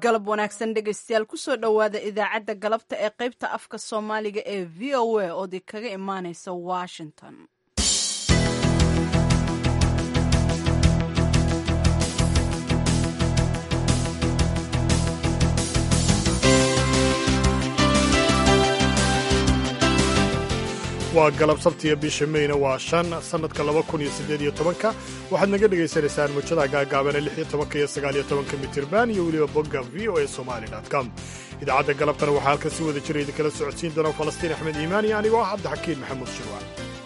galab wanaagsan dhegaystayaal kusoo dhowaada idaacadda galabta ee qaybta afka soomaaliga ee v o a oo di kaga imaaneysa washington waa galab sabtiya bisha meyna waa shan sannadka laba kun iyo siddeed iyo tobanka waxaad naga dhagaysanaysaan muujada gaagaabane lix iyo tobanka iyo sagaal iyo tobanka mitirban iyo weliba bogga v o a somali com idaacadda galabtana waxaa halkan si wada jira idinkala socodsiin doona falastiin axmed iimaan iyo anigoo ah cabdixakiin maxamuud shirwaan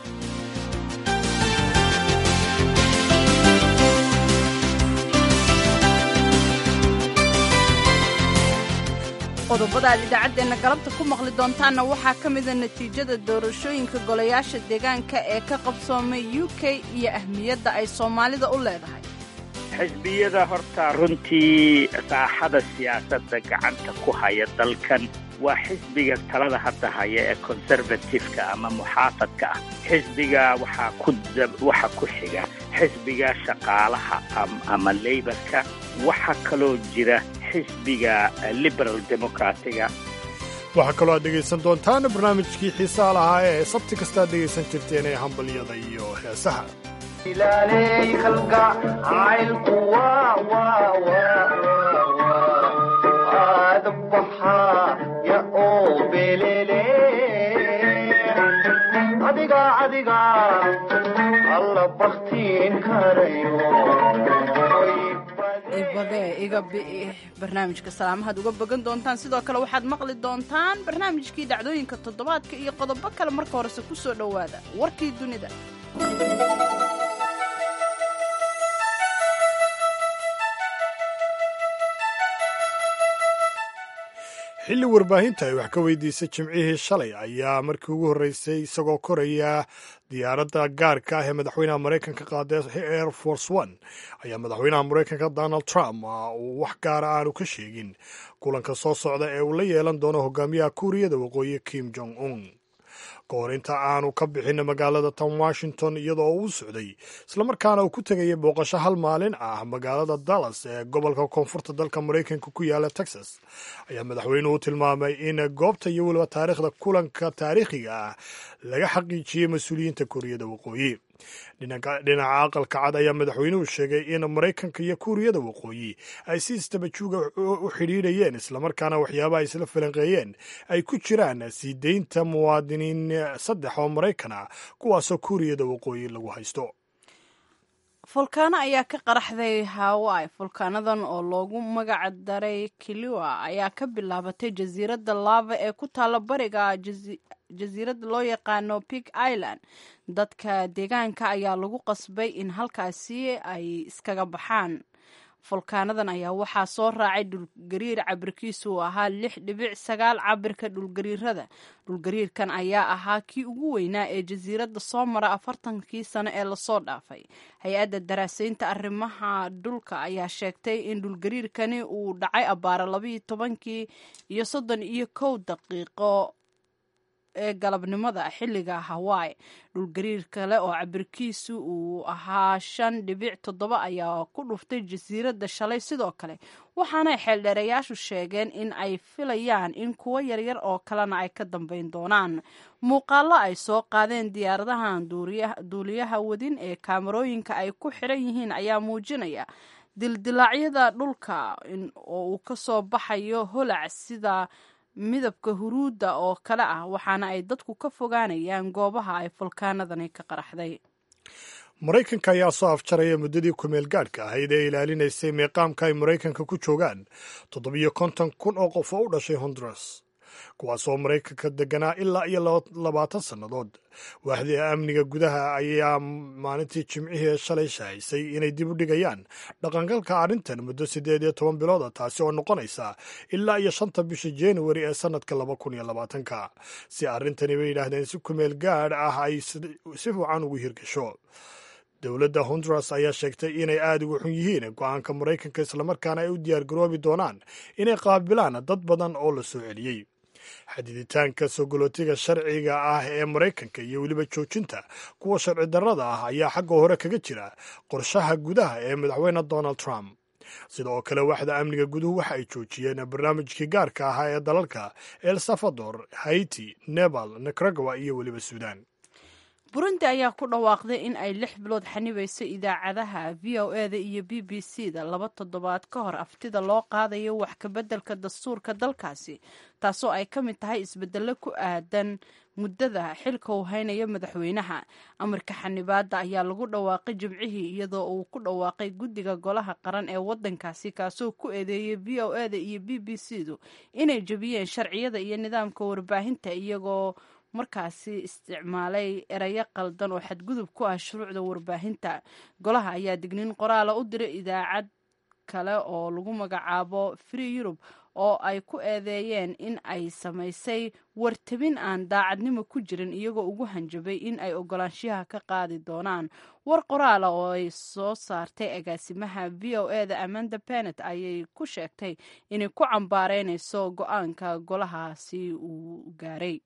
qodobada aad idaacaddeenna galabta ku maqli doontaanna waxaa ka mida natiijada doorashooyinka golayaasha deegaanka ee ka qabsoomay u k iyo ahmiyadda ay soomaalida u leedahay xisbiyada horta runtii saaxada siyaasadda gacanta ku haya dalkan waa xisbiga talada hadda haya ee conservatifeka ama muxaafadka ah xisbiga waxaa ku waxa ku xiga xisbiga shaqaalaha ama leybarka waxaa kaloo jira xisbiga liberal democratiga waxaa kaloo aad dhegaysan doontaan barnaamijkii xiisaa lahaa ee sabti kastaad dhegaysan jirteen ee hambalyada iyo heesaha iga barnaamijka salaamahaad uga bogan doontaan sidoo kale waxaad maqli doontaan barnaamijkii dhacdooyinka toddobaadka iyo qodobo kale marka horese ku soo dhowaada warkii dunida xilli warbaahinta ay wax ka weydiisay jimcihii shalay ayaa markii ugu horreysay isagoo koraya diyaaradda gaarka ah ee madaxweynaha maraykanka qaaday air force one ayaa madaxweynaha maraykanka donald trump uu wax gaara aanu ka sheegin kulanka soo socda ee uu la yeelan doono hogaamiyaha kuuriyada waqooyi kim jong un kahor inta aanu ka bixin magaalada tan washington iyadoo uu socday islamarkaana uu ku tegayay booqasho hal maalin ah magaalada dallas ee gobolka koonfurta dalka maraykanka ku yaala texas ayaa madaxweynuhu tilmaamay in goobta iyo weliba taariikhda kulanka taariikhiga ah laga xaqiijiyey mas-uuliyiinta kuuriyada waqooyi dhinaca aqalka cad ayaa madaxweynuhu sheegay in maraykanka iyo kuuriyada waqooyi ay si istabajuuga u xidhiidhayeen islamarkaana waxyaabaha isla falanqeeyeen ay ku jiraan sii deynta muwaadiniin saddex oo maraykan ah kuwaasoo kuuriyada waqooyi lagu haysto fulkaano ayaa ka qaraxday hawaii fulkaanadan oo loogu magac daray kiliwa ayaa ka bilaabatay jasiiradda lava ee ku taalla bariga jasiiradda loo yaqaano pig island dadka deegaanka ayaa lagu qasbay in halkaasi ay iskaga baxaan fulkaanadan ayaa waxaa soo raacay dhulgariir cabirkiisu uu ahaa lix dhibic sagaal cabirka dhulgariirada dhulgariirkan ayaa ahaa kii ugu weynaa ee jasiiradda soo mara afartankii sano ee lasoo dhaafay hay-adda daraasaynta arrimaha dhulka ayaa sheegtay in dhulgariirkani uu dhacay abbaara labayo tobankii iyo soddon iyo kow daqiiqo ee galabnimada xilliga hawaii dhulgariir kale oo cabirkiisu uu ahaa shan dhibic toddoba ayaa ku dhuftay jasiiradda shalay sidoo kale waxaanay xeeldheerayaashu sheegeen in ay filayaan in kuwo yaryar oo kalena ay ka dambeyn doonaan muuqaallo ay soo qaadeen diyaaradahan duuliyaha wadin ee kaamarooyinka ay ku xiran yihiin ayaa muujinaya dildilaacyada dhulka oo uu ka soo baxayo holac sida midabka huruudda oo kale ah waxaana ay dadku ka fogaanayaan goobaha ay fulkaanadani ka qaraxday maraykanka ayaa soo afjaraya muddadii kumeel gaadhka ahayd ee ilaalinaysay meeqaamka ay maraykanka ku joogaan toddobiyo konton kun oo qof oo u dhashay honduras kuwaasoo maraykanka deganaa ilaa iyo labaatan sannadood waaxdii amniga gudaha ayaa maalintii jimcihii shalay shahaysay inay dib u dhigayaan dhaqangalka arrintan muddo siddeed iyo toban bilooda taasi oo noqonaysa ilaa iyo shanta bisha januari ee sannadka laba kun iyo labaatanka si arrintani bay yidhaahdeen si kumeel gaadh ah ay si fiican ugu hirgasho dowladda honduras ayaa sheegtay inay aada uga xun yihiin go-aanka maraykanka islamarkaana ay u diyaargaroobi doonaan inay qaabilaan dad badan oo la soo celiyey xadiditaanka sogolootiga sharciga ah ee maraykanka iyo weliba joojinta kuwa sharci darrada ah ayaa xagga hore kaga jira qorshaha gudaha ee madaxweyne donald trump sida oo kale waaxda amniga guduhu waxa ay joojiyeen barnaamijkii gaarka ahaa ee dalalka el salvador haiti nebal nicaragua iyo weliba suudan burundi ayaa ku dhawaaqday in ay lix bilood xanibayso idaacadaha v o e da iyo b b c da laba toddobaad ka hor aftida loo qaadayo wax kabeddelka dastuurka dalkaasi taasoo ay ka mid tahay isbedelo ku aadan muddada xilka uu haynayo madaxweynaha amarka xanibaadda ayaa lagu dhawaaqay jimcihii iyadoo uu ku dhawaaqay guddiga golaha qaran ee waddankaasi kaasoo ku eedeeyay v o e da iyo b b c du inay jebiyeen sharciyada iyo nidaamka warbaahinta iyagoo markaasi isticmaalay erayo qaldan oo xadgudub ku ah shuruucda warbaahinta golaha ayaa digniin qoraala u diray idaacad kale oo lagu magacaabo free eurub oo ay ku eedeeyeen in ay samaysay wartabin aan daacadnimo ku jirin iyagoo ugu hanjabay in ay ogolaanshiyaha ka qaadi doonaan war qoraala oo ay soo saartay agaasimaha v o e da amanda benet ayay ku sheegtay inay ku cambaareynayso go-aanka golahaasi uu gaaray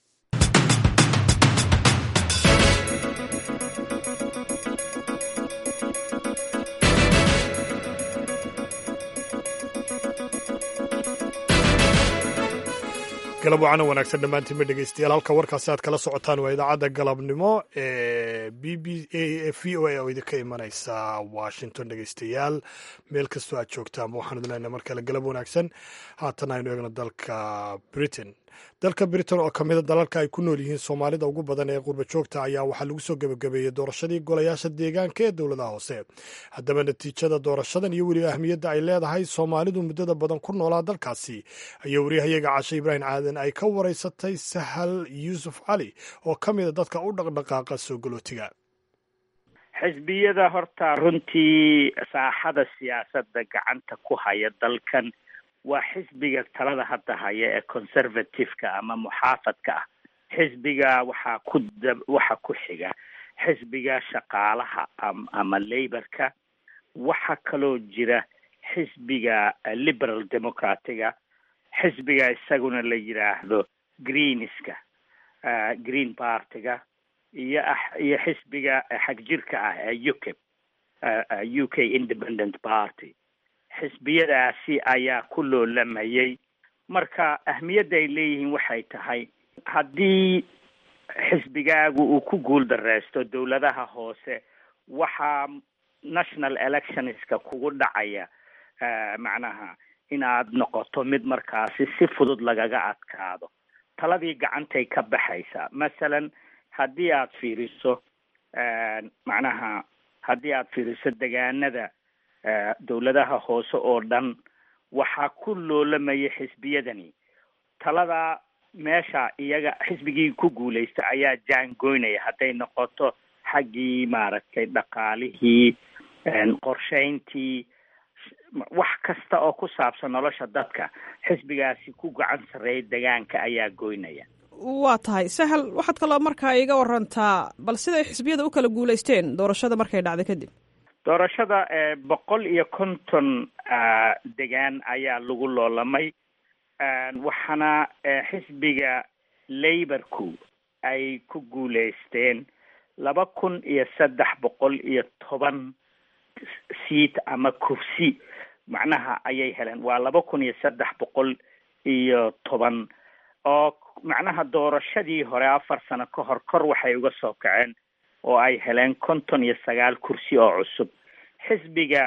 galab wacana wanaagsan dhammaantiinba dhegeystayaal halka warkaasi aad kala socotaan waa idaacadda galabnimo ee b b v o a oo idinka imanaysa washington dhegeystayaal meel kastoo aad joogtaan waxaan idin leenahay mar kale galab wanaagsan haatan aynu eegno dalka britain dalka britain oo ka mida dalalka ay ku nool yihiin soomaalida ugu badan ee qurba joogta ayaa waxaa lagu soo gebagabeeyey doorashadii golayaasha deegaanka ee dowladaha hoose haddaba natiijada doorashadan iyo weliba ahmiyadda ay leedahay soomaalidu muddada badan ku noolaa dalkaasi ayaa wariyahayaga cashe ibraahim caadan ay ka waraysatay sahal yuusuf cali oo ka mida dadka u dhaqdhaqaaqa soo galootiga xisbiyada horta runtii saaxada siyaasadda gacanta ku haya dalkan waa xisbiga talada hadda haya ee conservative-ka ama muxaafadka ah xisbiga waxaa ku da waxa ku xiga xisbiga shaqaalaha ama laborka waxaa kaloo jira xisbiga liberal democratiga xisbiga isaguna la yidhaahdo greenska green partyga iyo iyo xisbiga xagjirka ah ee ukip u k independent party xisbiyadaasi ayaa ku loolamayay marka ahmiyadda ay leeyihiin waxay tahay haddii xisbigaagu uu ku guul dareysto dowladaha hoose waxaa national electionska kugu dhacaya macnaha inaad noqoto mid markaasi si fudud lagaga adkaado taladii gacantay ka baxaysaa masalan haddii aad fiiriso macnaha haddii aad fiiriso degaanada dowladaha hoose oo dhan waxaa ku loolamaya xisbiyadani talada meesha iyaga xisbigii ku guulaysta ayaa jaangoynaya hadday noqoto xaggii maaragtay dhaqaalihii qorshayntii wax kasta oo ku saabsan nolosha dadka xisbigaasi ku gacan sarreeya degaanka ayaa goynaya waa tahay sahal waxaad kaloo markaa iga warantaa bal siday xisbiyada u kala guulaysteen doorashada markay dhacday kadib doorashada boqol iyo konton degaan ayaa lagu loolamay waxaana xisbiga laborku ay ku guulaysteen laba kun iyo saddex boqol iyo toban seat ama kursi macnaha ayay heleen waa laba kun iyo saddex boqol iyo toban oo macnaha doorashadii hore afar sano ka hor kor waxay uga soo kaceen oo ay heleen konton iyo sagaal kursi oo cusub xisbiga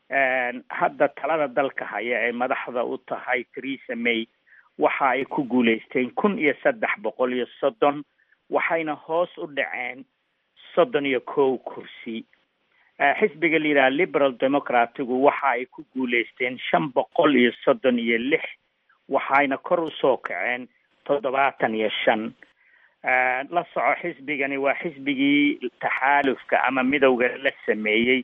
hadda talada dalka haya ee madaxda u tahay theresa may waxa ay ku guulaysteen kun iyo saddex boqol iyo soddon waxayna hoos u dhaceen soddon iyo kow kursi xisbiga la yidhaha liberal democratigu waxa ay ku guulaysteen shan boqol iyo soddon iyo lix waxayna kor usoo kaceen toddobaatan iyo shan la soco xisbigani waa xisbigii taxaalufka ama midowga la sameeyey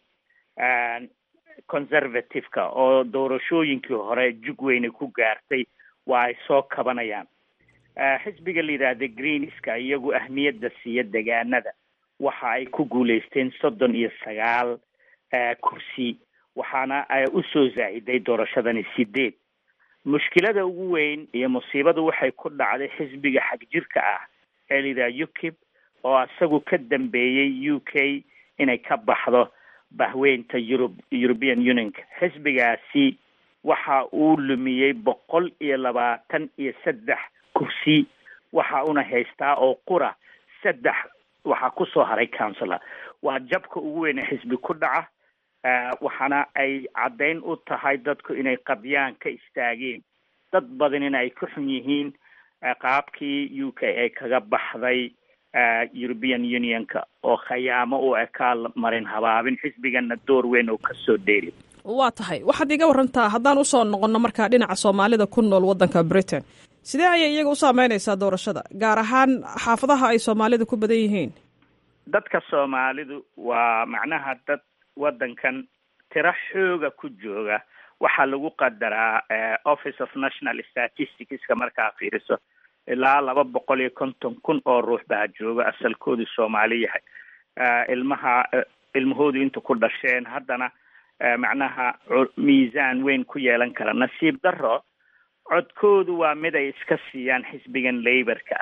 conservative-ka oo doorashooyinkii hore jug weyne ku gaartay waa ay soo kabanayaan xisbiga la yidhaahda greenska iyagu ahmiyadda siiya degaanada waxa ay ku guulaysteen soddon iyo sagaal kursi waxaana usoo zaa-iday doorashadani sideed mushkilada ugu weyn iyo musiibadu waxay ku dhacday xisbiga xagjirka ah ee la yidhaha ukip oo isagu ka dambeeyey u k inay ka baxdo bahweynta yurub european unionka xisbigaasi waxa uu lumiyey boqol iyo labaatan iyo saddex kursi waxa una haystaa oo qura saddex waxaa kusoo haray councilor waa jabka ugu weyne xisbi ku dhaca waxaana ay caddayn u tahay dadku inay qabyaan ka istaageen dad badanina ay ka xun yihiin qaabkii u k ay kaga baxday european unionka oo khayaamo u ekaa marin habaabin xisbigana door weyn oo kasoo dheeli waa tahay waxaad iga warantaa haddaan usoo noqonno markaa dhinaca soomaalida ku nool waddanka britain sidee ayay iyaga u saameynaysaa doorashada gaar ahaan xaafadaha ay soomaalida ku badan yihiin dadka soomaalidu waa macnaha dad waddankan tiro xooga ku jooga waxaa lagu qadaraa office of national statisticska markaa fiiriso ilaa laba boqol iyo konton kun oo ruux baa jooga asalkoodu soomaali yahay ilmaha ilmahoodu inta ku dhasheen haddana macnaha miisaan weyn ku yeelan kara nasiib daro codkoodu waa mid ay iska siiyaan xisbigan laborka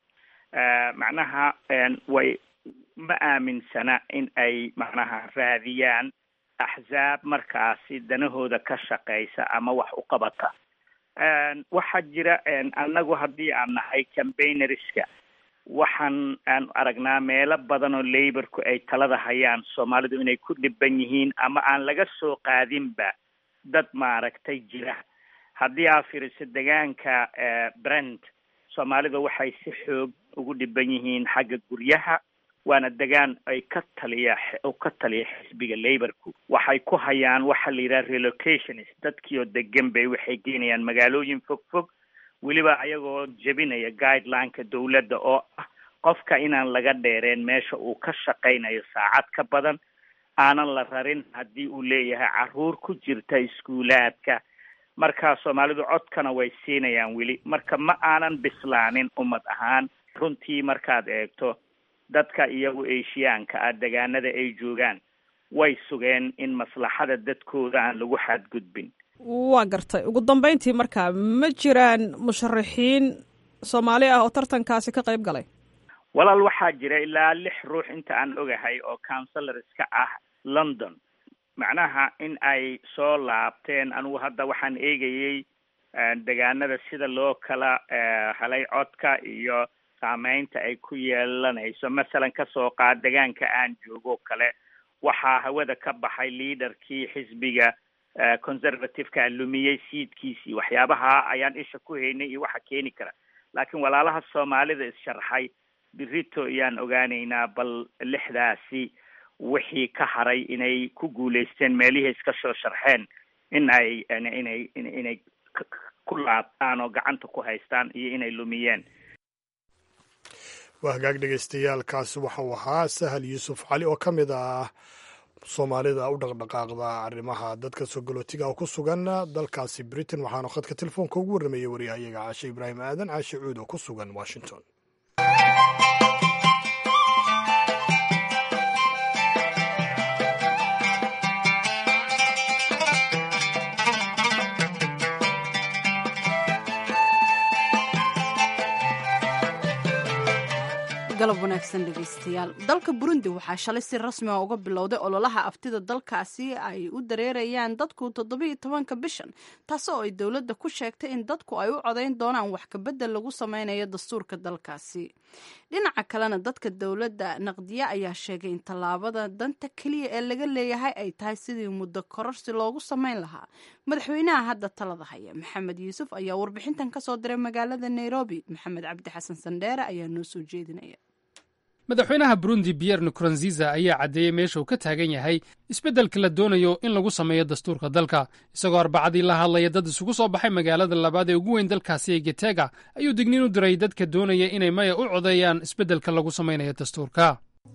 ah macnaha way ma aaminsana in ay macnaha raadiyaan axzaab markaasi danahooda ka shaqeysa ama wax u qabata waxaa jira annagu haddii aan nahay campaignerska waxaan aan aragnaa meelo badan oo laborku ay talada hayaan soomaalidu inay ku dhiban yihiin ama aan laga soo qaadinba dad maaragtay jira haddii aa fiiriso degaanka brent soomaalida waxay si xoog ugu dhiban yihiin xagga guryaha waana degaan ay ka taliya ka taliya xisbiga laborku waxay ku hayaan waxa la yidhaha relocationist dadkii oo degan bay waxay geynayaan magaalooyin fog fog weliba ayagoo jebinaya guidelineka dawladda oo ah qofka inaan laga dheereen meesha uu ka shaqaynayo saacad ka badan aanan la rarin haddii uu leeyahay caruur ku jirta iskuulaadka marka soomaalidu codkana way siinayaan weli marka ma aanan bislaanin ummad ahaan runtii markaad eegto dadka iyagu eshiyaanka ah degaanada ay joogaan way sugeen in maslaxada dadkooda aan lagu xadgudbin waa gartay ugu dambeyntii marka ma jiraan musharaxiin soomaali ah oo tartankaasi ka qayb galay walaal waxaa jira ilaa lix ruux inta aan ogahay oo councilorska ah london macnaha in ay soo laabteen anigu hadda waxaan eegayey degaanada sida loo kala helay codka iyo saameynta ay ku yeelanayso masalan kasoo qaad degaanka aan joogo kale waxaa hawada ka baxay leaderkii xisbiga conservativeka lumiyey siidkiisii waxyaabaha ayaan isha ku haynay iyo waxa keeni kara laakiin walaalaha soomaalida is-sharxay birito ayaan ogaaneynaa bal lixdaasi wixii ka haray inay ku guulaysteen meelihii iska soo sharxeen in ay inay inay ku laabtaan oo gacanta ku haystaan iyo inay lumiyeen waa hagaag dhegaystayaaalkaasi waxau ahaa sahal yuusuf cali oo ka mid ah soomaalida u dhaqdhaqaaqda arrimaha dadka sogolootiga oo ku sugan dalkaasi britain waxaanu khadka telefoonka ugu warramayay waryahayaga caashe ibraahim aadan caashe cuud oo ku sugan washington galab wanaagsan dhegaystayaal dalka burundi waxaa shalay si rasmi a uga bilowday ololaha aftida dalkaasi ay u dareerayaan dadku toddobiiyo tobanka bishan taas oo ay dowladda ku sheegtay in dadku ay u codayn doonaan wax kabedel lagu sameynayo dastuurka dalkaasi dhinaca kalena dadka dowladda naqdiye ayaa sheegay in tallaabada danta keliya ee laga leeyahay ay tahay sidii muddo kororsi loogu sameyn lahaa madaxweynaha hadda talada haya maxamed yuusuf ayaa warbixintan kasoo diray magaalada nairobi maxamed cabdi xasan sandheere ayaa noo soo jeedinaya madaxweynaha burundi pierre nkurunziza ayaa caddeeyey meesha uu ka taagan yahay isbeddelka la doonayo in lagu sameeyo dastuurka dalka isagoo arbacadii la hadlaya dad isugu soo baxay magaalada labaad ee ugu weyn dalkaasi ee getega ayuu digniin u diray dadka doonaya inay maya u codeeyaan isbeddelka lagu samaynayo dastuurka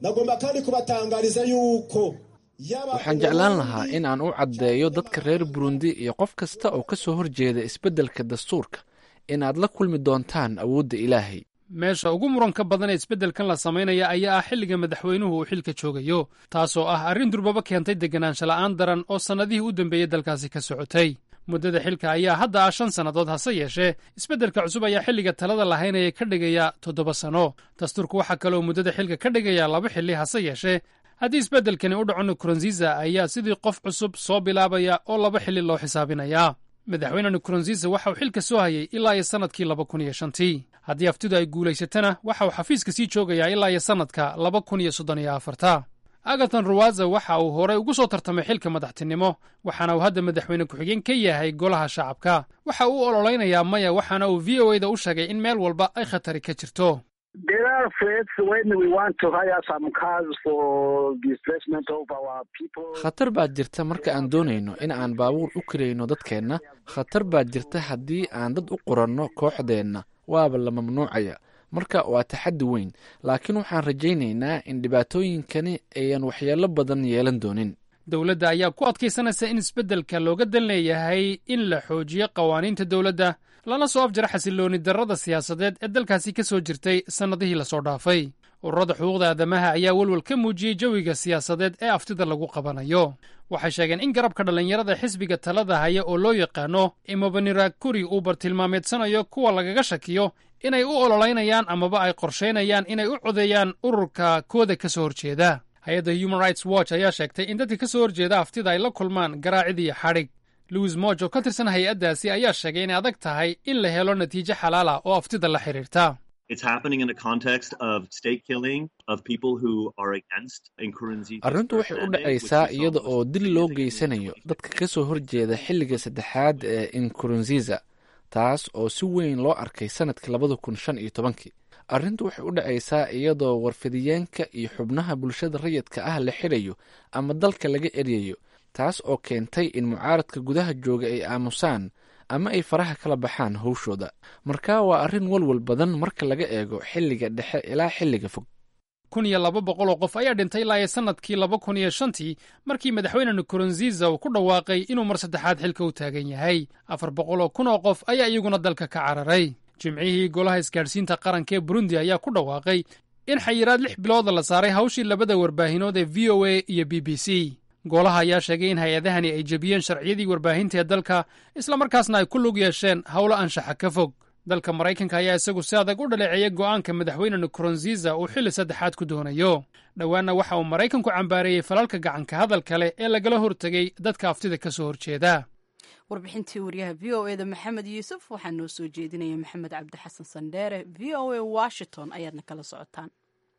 waxaan jeclaan lahaa in aan u caddeeyo dadka reer burundi iyo qof kasta oo ka soo horjeeda isbeddelka dastuurka inaad la kulmi doontaan awoodda ilaahay meesha ugu muranka badan ee isbeddelkan la samaynaya ayaa ah xilliga madaxweynuhu uu xilka joogayo taasoo ah arrin durbaba keentay deganaansha la'aan daran oo sannadihii u dambeeyey dalkaasi ka socotay muddada xilka ayaa hadda ah shan sannadood hase yeeshee isbeddelka cusub ayaa xilliga talada lahaynaya ka dhigaya toddoba sanno dastuurku waxaa kaleoo muddada xilka ka dhigaya laba xilli hase yeeshee haddii isbeddelkani u dhaco nkurunziza ayaa sidii qof cusub soo bilaabaya oo laba xilli loo xisaabinayaa madaxweyne nkurunziza waxa uu xilka soo hayay ilaa iyo sannadkii laba kun iyo shantii haddii aftidu ay guulaysatana waxa uu xafiiska sii joogayaa ilaa iyo sannadka laba kun iyo soddon iyo afarta agathon ruwaza waxa uu horey ugu soo tartamay xilka madaxtinimo waxaana uu hadda madaxweyne ku-xigeen ka yahay golaha shacabka waxa uu ololeynayaa maya waxaana uu v o e da u sheegay in meel walba ay khatari ka jirto khatar baad jirta marka aan doonayno in aan baabuur u karayno dadkeenna khatar baad jirta haddii aan dad u qoranno kooxdeenna waaba la mamnuucaya marka waa taxaddi weyn laakiin waxaan rajaynaynaa in dhibaatooyinkani ayan waxyeello badan yeelan doonin dowladda ayaa ku adkaysanaysa in isbeddelka looga dan leeyahay in la xoojiyo qawaaniinta dowladda lana soo afjara xasillooni darrada siyaasadeed ee dalkaasi ka soo jirtay sannadihii lasoo dhaafay ururada xuquuqda aadamaha ayaa welwel ka muujiyey jawiga siyaasadeed ee aftida lagu qabanayo waxay sheegeen in garabka dhallinyarada xisbiga talada haya oo loo yaqaano imobaniragkuri uu bartilmaameedsanayo kuwa lagaga shakiyo inay u ololeynayaan amaba ay qorshaynayaan inay u codeeyaan ururka kooda ka soo horjeeda hay-adda human rights watch ayaa sheegtay in dadka ka soo horjeeda aftida ay la kulmaan garaacid iyo xadhig louis moj oo ka tirsan hay-addaasi ayaa sheegay inay adag tahay in la helo natiijo xalaal ah oo aftida la xidhiirta arrintu waxay u dhacaysaa iyada oo dil loo geysanayo dadka ka soo horjeeda xilliga saddexaad ee inkurunziza taas oo si weyn loo arkay sannadkii labada kun shan iyo tobankii arrintu waxay u dhacaysaa iyadoo warfidiyeenka iyo xubnaha bulshada rayidka ah la xidhayo ama dalka laga eryayo taas oo keentay in mucaaradka gudaha jooga ay aamusaan ama ay faraha kala baxaan howshooda marka waa arrin walwal badan marka laga eego xilliga dhexe ilaa xilliga fog kun iyo laba boqol oo qof ayaa dhintay ilaa iyo sannadkii laba kun iyo shantii markii madaxweyne nkurunziza uu ku dhawaaqay inuu mar saddexaad xilka u taagan yahay afar boqol oo kun oo qof ayaa iyaguna dalka ka cararay jimcihii golaha isgaadhsiinta qaranka ee burundi ayaa ku dhawaaqay in xayiraad lix bilooda la saaray hawshii labada warbaahinood ee v o a iyo b b c golaha ayaa sheegay in hay-adahani ay jebiyeen sharciyadii warbaahinta ee dalka islamarkaasna ay ku lug yeesheen howlo anshaxa ka fog dalka maraykanka ayaa isagu si adag u dhaleeceeyay go'aanka madaxweyne nkurunziza uu xilli saddexaad ku doonayo dhowaanna waxa uu maraykanku cambaareeyey falalka gacanka hadalka leh ee lagala hortegay dadka aftida ka soo horjeeda warbixintii wariyaha v o e da maxamed yuusuf waxaa noo soo jeedinaya maxamed cabdi xasan sandheere v o a washington ayaadna kala socotaan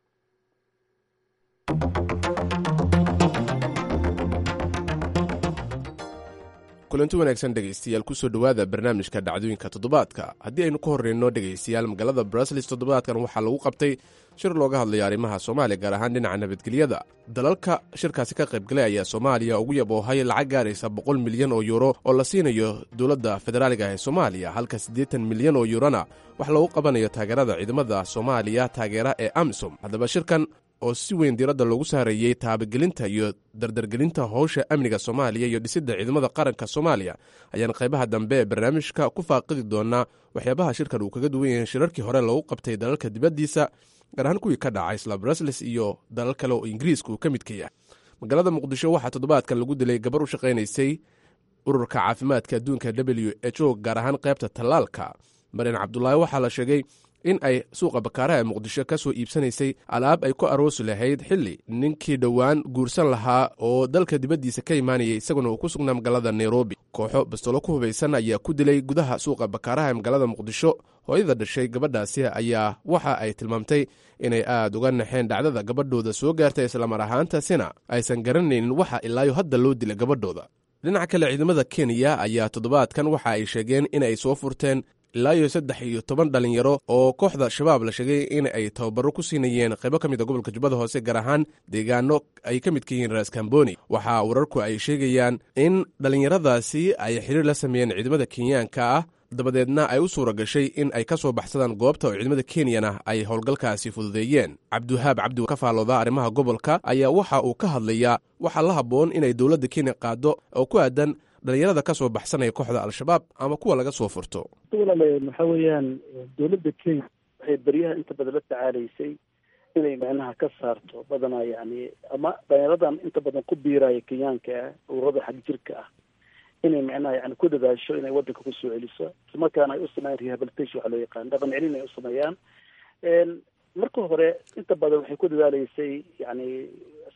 kulanti wanaagsan dhegaystayaal kusoo dhowaada barnaamijka dhacdooyinka toddobaadka haddii aynu ka horreyno dhegaystayaal magaalada brusels toddobaadkan waxaa lagu qabtay shir looga hadlaya arrimaha soomaaliya gaar ahaan dhinaca nabadgelyada dalalka shirkaasi ka qaybgalay ayaa soomaaliya ugu yaboohay lacag gaaraysa boqol milyan oo yuuro oo la siinayo dowladda federaaliga ee soomaaliya halka siddeetan milyan oo yuurona wax loogu qabanayo taageerada ciidamada soomaaliya taageera ee amisom haddaba shirkan oo si weyn diiradda loogu saareeyey taabagelinta iyo dardargelinta howsha amniga soomaaliya iyo dhisidda ciidamada qaranka soomaaliya ayaan qaybaha dambe ee barnaamijka ku faaqidi doonaa waxyaabaha shirkan uu kaga duwan yahay shirarkii hore loogu qabtay dalalka dibaddiisa gaar ahaan kuwii ka dhacay isla brusles iyo dalal kale oo ingiriiska uu ka midka yahay magaalada muqdisho waxaa toddobaadkan lagu dilay gabar u shaqaynaysay ururka caafimaadka adduunka w h o gaar ahaan qaybta tallaalka maryan cabdulaahi waxaa la sheegay in ay suuqa bakaaraha ee muqdisho ka soo iibsanaysay alaab ay ku aroosi lahayd xilli ninkii dhowaan guursan lahaa oo dalka dibaddiisa ka imaanayay isaguna uu ku sugnaa magaalada nairobi kooxo bastolo ku hubaysan ayaa ku dilay gudaha suuqa bakaaraha ee magaalada muqdisho hooyada dhashay gabadhaasi ayaa waxa ay tilmaamtay inay aad uga naxeen dhacdada gabadhooda soo gaartay islamar ahaantaasina aysan garanaynin waxa ilaayo hadda loo dila gabadhooda dhinaca kale ciidamada kenya ayaa toddobaadkan waxa ay sheegeen in ay soo furteen ilaa iyo saddex iyo toban dhalinyaro oo kooxda shabaab la sheegay in ay tababaro ku siinayeen qaybo ka mid a gobolka jubbada hoose gaar ahaan deegaano ay ka midka yihiin raas kamboni waxaa wararku ay sheegayaan in dhallinyaradaasi ay xiriir la sameeyeen ciidamada kenyaanka ah dabadeedna ay u suura gashay in ay ka soo baxsadaan goobta oo ciidamada kenyana ay howlgalkaasi fududeeyeen cabdiwahaab cabdi ka faalooda arrimaha gobolka ayaa waxa uu ka hadlayaa waxaa la habboon inay dowladda kenya qaado oo ku aadan dhalinyarada ka soo baxsanaya kooxda al-shabaab ama kuwa laga soo furto walaale waxa weeyaan dowladda kenya waxay beryaha inta badan la tacaalaysay inay macnaha ka saarto badanaa yani ama dhalinyaradan inta badan ku biiraya kenyaanka ah ururada xag jirka ah inay macnaha yani ku dadaasho inay wadanka kusoo celiso islamarkaana ay u sameeyaan rehabilitation waxa loo yaqaan dhaqan celin ay u sameeyaan marka hore inta badan waxay ku dadaaleysay yani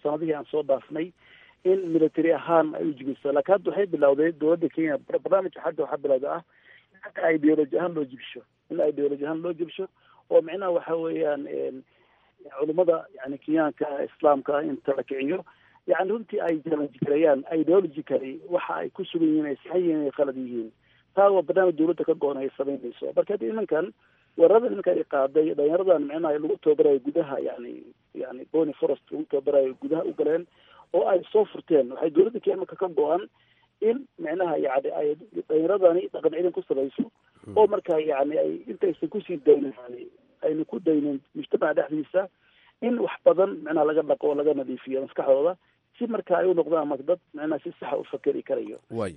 sanadihii aan soo dhaafnay in military ahaan ay u jibiso laakiin hadda waxay bilowday dowladda kenya barnaamijka hadda waxaa bilowda ah in ideology ahaan loo jibsho in ideology ahaan loo jibsho oo micnaha waxa weeyaan culimada yani kenyaanka islaamka inta la kiciyo yani runtii ay challenge gareeyaan ideologically waxa ay ku sugan yihiin ay saxan yihiin ay khalad yihiin taa waa barnaamij dowladda ka go-on ay samaynayso marka haddi nimankan weerarada nimanka ay qaaday dhalinyaradan micnaha lagu tababarayo gudaha yani yani bony forest lagu tababarayo gudaha u galeen oo ay soo furteen waxay dowladda kenya marka ka go-an in micnaha yani ay dhalinyaradani dhaqan cilin ku sabayso oo marka yani ay intaysan kusii daynin yani ayna ku daynin mujtamaca dhexdiisa in wax badan micnaha laga dhaqo oo laga nadiifiyo maskaxdooda si marka ay u noqdaan marka dad micnaha si saxa u fakeri karayo waay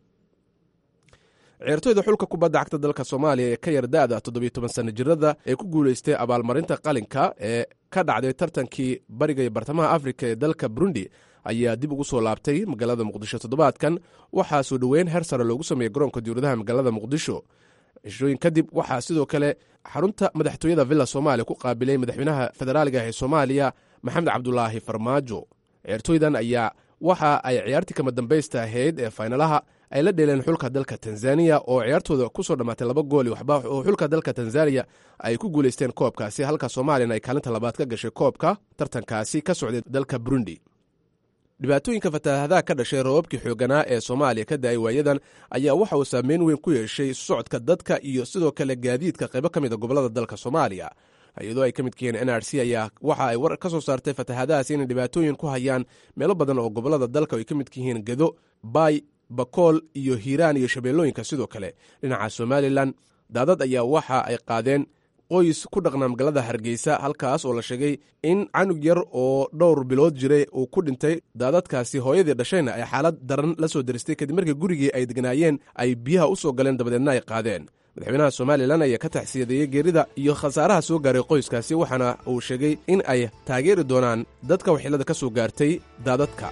ciyaartoyda xulka kubadda cagta dalka soomaaliya ee ka yar da-da toddobiyo toban sana jirada ee ku guulaystay abaalmarinta qalinka ee ka dhacday tartankii bariga iyo bartamaha afrika ee dalka burundi ayaa dib ugu soo laabtay magaalada muqdisho toddobaadkan waxaa soo dhoweyn heer sare loogu sameeyey garoonka diwladaha magaalada muqdisho cishooyin kadib waxaa sidoo kale xarunta madaxtooyada villa soomaaliya ku qaabilay madaxweynaha federaaliga ee soomaaliya maxamed cabdulaahi farmaajo ciyaartooydan ayaa waxa ay ciyaartii kama dambaysta ahayd ee faynalaha ay la dheeleen xulka dalka tanzaniya oo ciyaartooda ku soo dhammaatay laba gool iyo waxba oo xulka dalka tanzaniya ay ku guulaysteen koobkaasi halka soomaaliyana ay kaalinta labaad ka gashay koobka tartankaasi ka socday dalka burundi dhibaatooyinka fataahadaha ka dhashay roobabkii xooganaa ee soomaaliya ka da-ay waayadan ayaa waxa uu saameyn weyn ku yeeshay socodka dadka iyo sidoo kale gaadiidka qaybo ka mid a gobollada dalka soomaaliya iyadoo ay ka midka yihiin n r c ayaa waxa ay war ka soo saartay fatahaadahaas inay dhibaatooyin ku hayaan meelo badan oo gobollada dalka ay ka midka yihiin gedo baay bakool iyo hiiraan iyo shabeellooyinka sidoo kale dhinaca somalilan daadad ayaa waxa ay qaadeen qoys ku dhaqnaa magaalada hargeysa halkaas oo la sheegay in canug yar oo dhowr bilood jiray uu ku dhintay daadadkaasi hooyadii dhashayna ay xaalad daran la soo deristay kadib markii gurigii ay degnaayeen ay biyaha u soo galeen dabadeedna ay qaadeen madaxweynaha somalilan ayaa ka taxsiyadeeyey geerida iyo khasaaraha soo gaaray qoyskaasi waxaana uu sheegay in ay taageeri doonaan dadka waxyeelada ka soo gaartay daadadka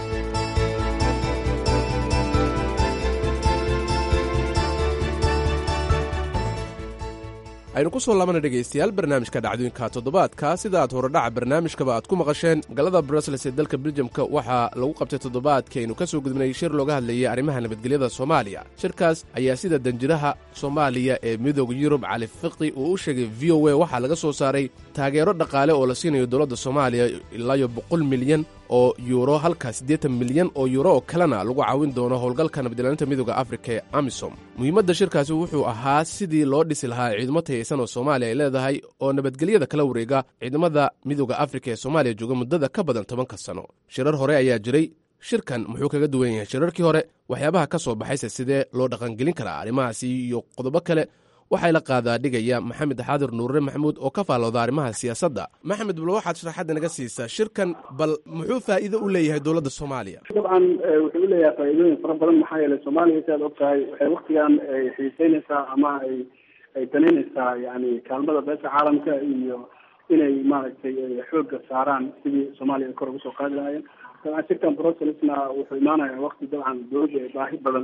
aynu ku soo laabana dhegaystayaal barnaamijka dhacdooyinka toddobaadka sida aad horodhaca barnaamijkaba aad ku maqasheen magaalada brussels ee dalka beljamka waxaa lagu qabtay toddobaadkii aynu ka soo gudbnay shir looga hadlayay arrimaha nabadgelyada soomaaliya shirkaas ayaa sida danjiraha soomaaliya ee midooda yurub cali fiqi uu u sheegay v o a waxaa laga soo saaray taageero dhaqaale oo la siinayo dowladda soomaaliya ilaayo boqol milyan oo yuuro halka siddeetan milyan oo yuuro oo kalena lagu caawin doono howlgalka nabadilaaninta midooda afrika ee amisom muhiimadda shirkaasi wuxuu ahaa sidii loo dhisi lahaa ciidamo tayaysan oo soomaaliya ay leedahay oo nabadgelyada kala wareega ciidamada midooda afrika ee soomaaliya jooga muddada ka badan tobanka sano shirar hore ayaa jiray shirkan muxuu kaga duwan yahay shirarkii hore waxyaabaha ka soo baxayse sidee loo dhaqangelin karaa arrimahaasi iyo qodobo kale waxay la qaadaa dhigaya maxamed xaadir nuure maxamuud oo ka faallooda arrimaha siyaasadda maxamed bal waxaad sharaxadda naga siisaa shirkan bal muxuu faa'iido u leeyahay dowladda soomaaliya dabcan wuxuu u leeyahay faa'iidooyin fara badan maxaa yeelay soomaaliya si aad og tahay waxay waktigan xiiseynaysaa ama ay ay danaynaysaa yani kaalmada beesha caalamka iyo inay maaragtay xoogga saaraan sidii soomaaliya ay kor uga soo qaadi lahaayeen dabcan shirkan brusselsna wuxuu imaanayaa wakti dabcan dowladda ay baahi badan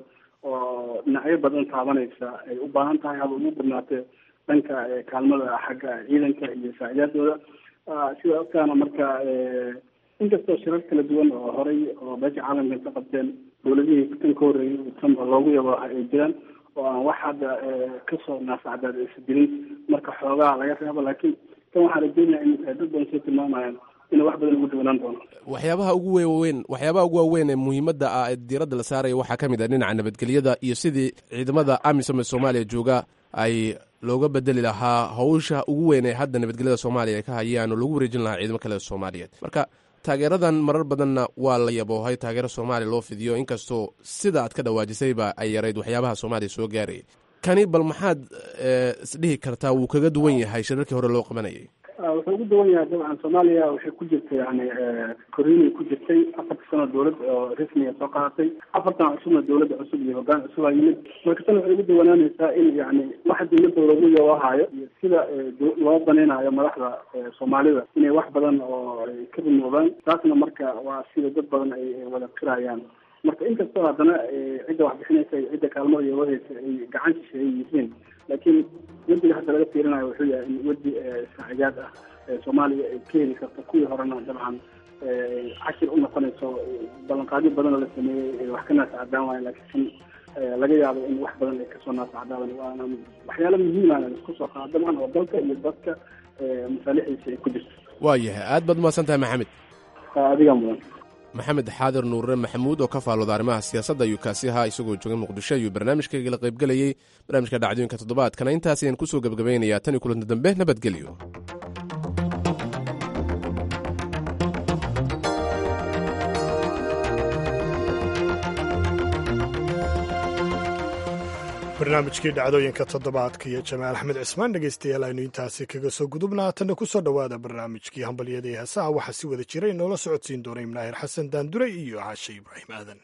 oo dhinacyo badan taabanaysa ay u baahan tahay haba ugu badnaatee dhanka kaalmada xagga ciidanka iyo saacidaadooda sida ogtaana marka inkastoo shirar kala duwan oo horay oo beesha caalamka ka qabteen dowladihii tan ka horreeyay tanba loogu yabo ay jiraan oo aan wax hadda kasoo naasacdaad aysa jirin marka xoogaa laga reebo laakiin kan waxaan rajeynaya in dad badan soo tilmaamayaan inuu wax badan ugu duwanaan doono waxyaabaha ugu weyn waxyaabaha ugu waaweyn ee muhiimadda ah ee diiradda la saaraya waxaa ka mid ah dhinaca nabadgelyada iyo sidii ciidamada amisom ee soomaaliya jooga ay looga bedeli lahaa hawsha ugu weyn ee hadda nabadgelyada soomaaliya ay ka hayaan oo lagu wareejin lahaa ciidamo kale soomaaliyeed marka taageeradan marar badanna waa la yaboohay taageero soomaaliya loo fidiyo inkastoo sida aad ka dhawaajisayba ay yarayd waxyaabaha soomaaliya soo gaarayay kani bal maxaad isdhihi kartaa wuu kaga duwan yahay shirarkii hore loo qabanayay wuxuu ugu duwan yahay dabcan soomaaliya waxay ku jirtay yani koriinay ku jirtay afarta sano dowlad oo rasmiga soo qaadatay afartan cusubna dowladda cusub iyo hogaan cusub aa yimid marka tan waxay ugu duwanaanaysaa in yani waxa dowladda loogu yabahaayo iyo sida loo banaynayo madaxda soomaalida inay wax badan oo ay ka rumoobaan taasna marka waa sida dad badan ay wada qirayaan marka inkastoo haddana cidda wax bixinaysa iyo cidda kaalmada iyo wadaysa ay gacan shisheeye yihiin laakiin wediga hadda laga fiirinayo wuxuu yahay in wedi saacidaad ah ee soomaaliya ay ka heli karto kuwii horena dabcan cashir u noqonayso ballanqaadyo badan oo la sameeyey wax ka naasa cadaan waayo laakiin laga yaabo in wax badan ay kasoo naasa cadaadan waana waxyaalo muhiimana isku soo qaadamaan oo dalka iyo dadka masaalixiisa ay ku jirto waayahay aad baad umahadsan tahay maxamed adigaa mudan maxamed xaadir nuure maxamuud oo ka faalooda arrimaha siyaasadda ayuu kaasi ahaa isagoo jooga muqdisho ayuu barnaamijkaygala qaybgelayey barnaamijka dhacdooyinka toddobaadkana intaas ayaan kusoo gebagabaynayaa tan iyo kulanta dambe nabadgelyo barnaamijkii dhacdooyinka toddobaadka iyo jamaal axmed cismaan dhegeystayaal aynu intaasi kaga soo gudubnaa tanna ku soo dhowaada barnaamijkii hambalyada ee heesaha waxaa si wada jira inoola socodsiin doona imnaahir xasan daandure iyo caashe ibraahim aadan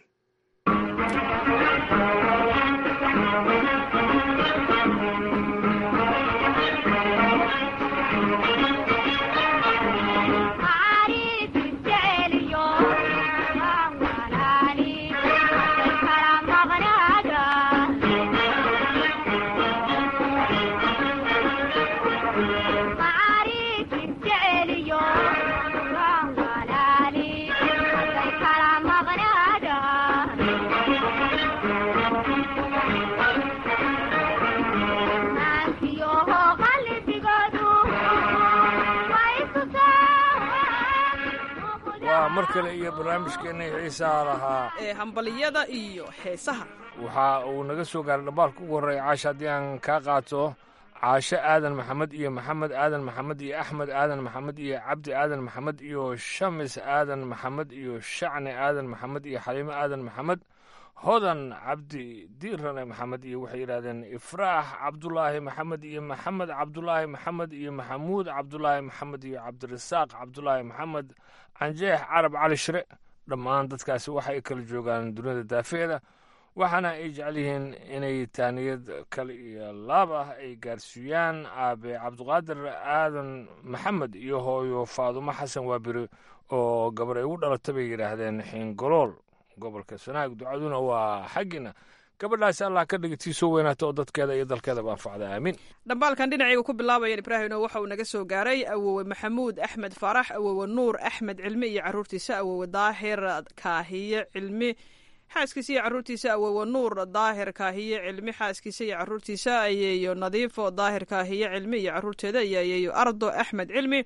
waa mar kale iyo barnaamijkeennii xiisaha lahaa ee hambaliyada iyo heesaha waxa uu naga soo gaaray dhambaalka ugu horreeya caasha haddii aan kaa qaato caashe aadan maxamed iyo maxamed aadan maxamed iyo axmed aadan maxamed iyo cabdi aadan maxamed iyo shamis aadan maxamed iyo shacni aadan maxamed iyo xaliimo aadan maxamed hodan cabdi diirane maxamed iyo waxay yidhahdeen ifraax cabdulaahi maxamed iyo maxamed cabdulaahi maxamed iyo maxamuud cabdulaahi maxamed iyo cabdirasaaq cabdulaahi maxamed canjeex carab cali shire dhammaan dadkaasi waxa ay kala joogaan duniyada daafeeda waxaana ay jecel yihiin inay taaniyad kale iyo laab ah ay gaarsiiyaan aabe cabdiqaadir aadan maxamed iyo hooyo faadumo xasan waabiri oo gabar ay ugu dhalata bay yidhaahdeen xiingolool gobolka sanaag ducaduna waa xaggiina gabadhaasi allah ka dhiga tii soo weynaata oo dadkeeda iyo dalkeedaba anfacda aamiin dhambaalkan dhinacayga ku bilaabayan ibraahimno waxa uu naga soo gaaray awowe maxamuud axmed faarax awowe nuur axmed cilmi iyo caruurtiisa awowe daahir kaahiye cilmi xaaskiisa iyo caruurtiisa awowe nuur daahir kaahiye cilmi xaaskiisa iyo caruurtiisa ayeeyo nadiifo daahir kaahiye cilmi iyo caruurteeda iyo ayeeyo ardo axmed cilmi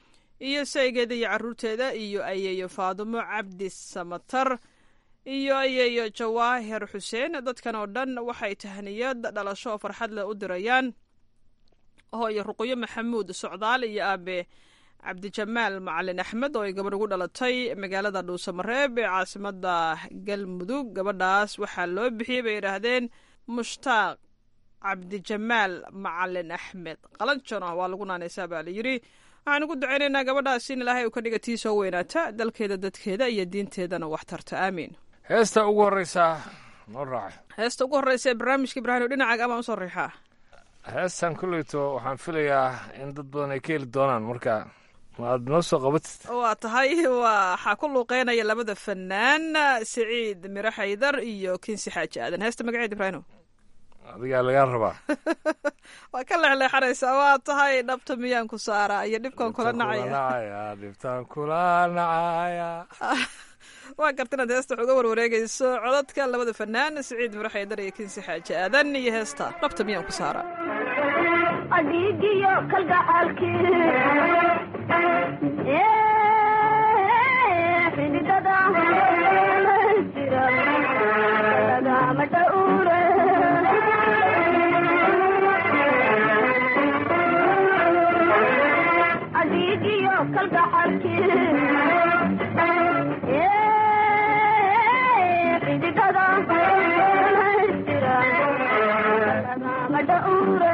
iyo saygeeda iyo caruurteeda iyo ayeeyo faadumo cabdi samatar iyo ayeeyo jawaahir xuseen dadkan oo dhan waxay tahniyad dhalasho oo farxad leh u dirayaan hooyo ruqyo maxamuud socdaal iyo aabe cabdijamaal macalin axmed oo ay gabadh ugu dhalatay magaalada dhuusamareeb ee caasimada galmudug gabadhaas waxaa loo bixiyey bay yidhaahdeen mushtaaq cabdijamaal macalin axmed qalanjona waa lagu naanaysaa baa layidhi waxaan ugu ducaynaynaa gabadhaas in ilaahay uu ka dhiga tii soo weynaata dalkeeda dadkeeda iyo diinteedana wax tarta aamiin heesta ugu horreysa noo raaca heesta ugu horreysa ee barnaamijka ibraahim dhinacaga amaan usoo riixaa heestan kulleyto waxaan filayaa in dad badan ay ka heli doonaan marka maaad noo soo qabatid waa tahay waxaa ku luuqeynaya labada fanaan siciid miro xaydar iyo kinsi xaaji aadan heesta magaceed ibraahim adigaa lagaa rabaa waa ka leexleexanaysaa waa tahay dhabta miyaan ku saaraa iyo dhibkaan kula nacaya nacaya dhibtaan kula nacaya waa garta inaad heesta wax uga warwareegayso codadka labada fanaan siciid miro xaydar iyo kinsi xaaji aadan iyo heesta dhabta miyaan ku saaraa adigiyo kalgacaalkii xididada jira lagama dhowre adigiyo kalgacaalkii xididada jira lagama dhowre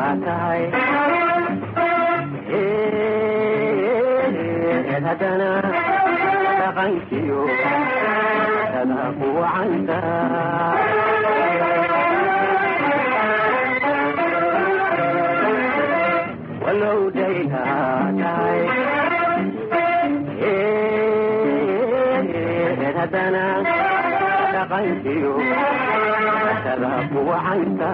tahay eed haddana dhaqankiyo sada ku wacanta walow dayna tahay eed haddana dhaqankiyo sada ku wacanta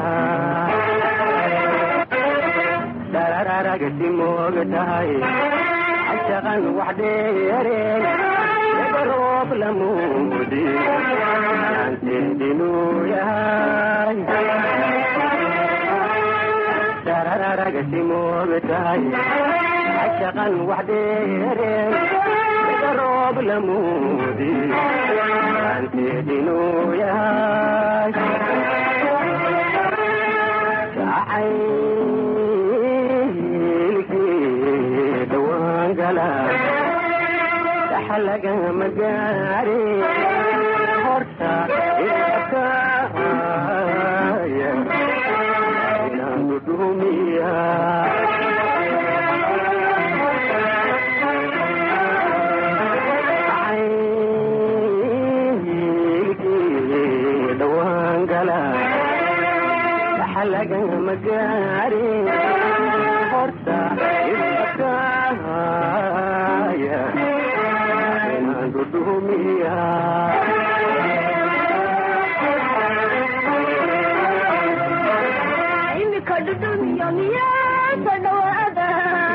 darararagasi moog tahay cashaqan wax dheereen laga roob lamuudi aanteedinuu yahay darararagasi moog tahay cashaqan wax dheereen laga roob lamuudi aanteedinuu yahay jacay dhaxalagama gaari horta ilakaaya inaanu dhumiya dhawaangala dhaxalagama gaari horta ilakaaya imika dhudhumiyo miyaasa dhawaada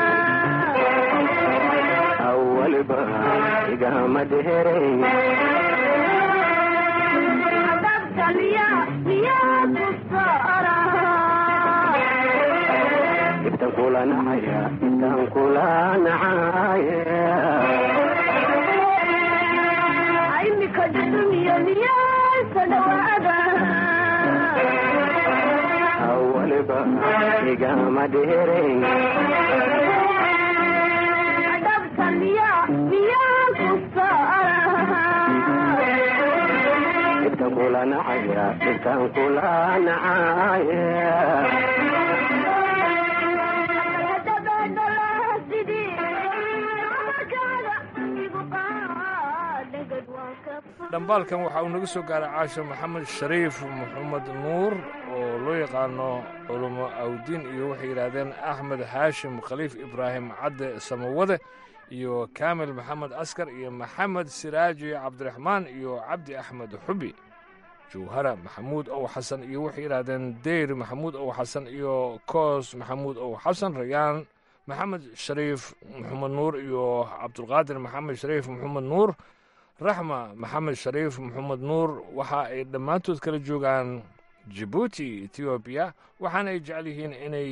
awalba igama dheerayn adabta miya miyaa ku saara ibtan kula nacaya ibtan kula nacaya imika dhudhumiyo miyaasa dhawaada awalba igama dheerayn adabta miya miyaa ku saara ibtan kula nacaya ibtan kula nacaya dhambaalkan waxa uu naga soo gaaray caasha maxamed shariif maxamed nuur oo loo yaqaano culumo awdiin iyo waxay yidhaahdeen axmed haashim khaliif ibraahim cadde samawade iyo kaamil maxamed askar iyo maxamed siraaji cabdiraxmaan iyo cabdi axmed xubi jawhara maxamuud ow xasan iyo waxay yidhaahdeen deyr maxamuud ow xasan iyo koos maxamuud ow xasan rayaan maxamed shariif maxamed nuur iyo cabdulqaadir maxamed shariif maxamed nuur raxma maxamed shariif maxamed nuur waxa ay dhammaantood kala joogaan jibuuti etoobiya waxaana ay jecel yihiin inay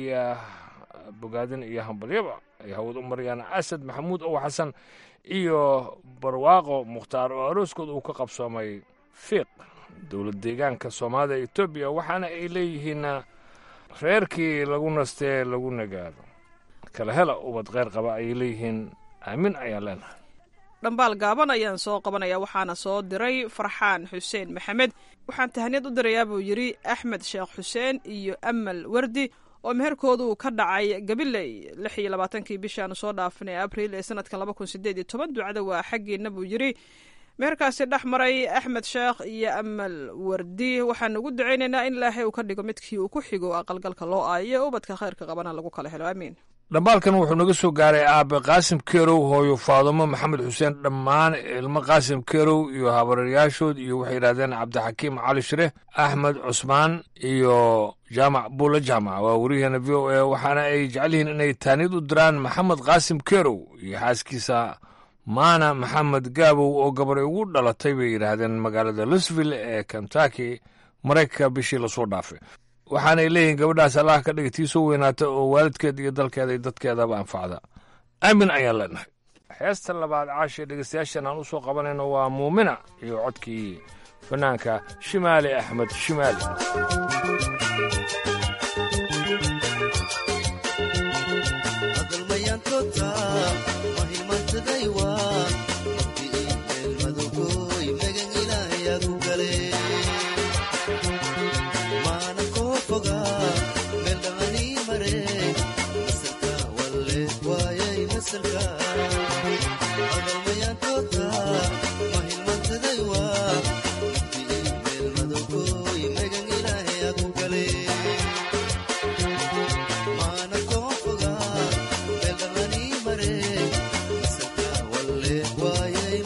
bogaadin iyo hambalyaba ay hawad u marayaan asad maxamuud ow xasan iyo barwaaqo mukhtaar oo arooskooda uu ka qabsoomay fiiq dowlad deegaanka soomaalida etoobiya waxaana ay leeyihiin reerkii lagu nastee lagu nagaado kala hela ubad kheyr qaba ayay leeyihiin aamin ayaan leenahay dhambaal gaaban ayaan soo qabanaya waxaana soo diray farxaan xuseen maxamed waxaan tahaniyad u dirayaa buu yidhi axmed sheekh xuseen iyo amal wardi oo meherkoodu ka dhacay gabiley lix iyo labaatankii bishaanu soo dhaafinay abriil ee sanadkan laba kun sideed iyo toban ducada waa xaggiina buu yidhi meherkaasi dhex maray axmed sheekh iyo amal wardi waxaan ugu ducaynaynaa in ilaahay uu ka dhigo midkii uu ku xigo aqalgalka loo aayo ubadka khayrka qabana lagu kala helo aamiin dhambaalkan wuxuu naga soo gaaray aabe qaasim kerow hooyo faadumo maxamed xuseen dhammaan ilmo qaasim kerow iyo habareeryaashood iyo waxay yidhahdeen cabdixakiim cali shire axmed cusmaan iyo jaamac buula jaamac waa weriyaheena v o a waxaana ay jecel yihiin inay taaniyad u diraan maxamed qaasim kerow iyo xaaskiisa maana maxamed gaabow oo gabaray ugu dhalatay bay yidhaahdeen magaalada lusville ee kentucky maraykanka bishii lasoo dhaafay waxaanay leeyihiin gabadhaas allah ka dhiga tii soo weynaata oo waalidkeed iyo dalkeeda iyo dadkeedaba anfacda aamin ayaan leenahay heesta labaad caashee dhegeystayaashan aan u soo qabanayno waa muumina iyo codkii fanaanka shimaali axmed shimaali Mana ko foga, mel dani mare.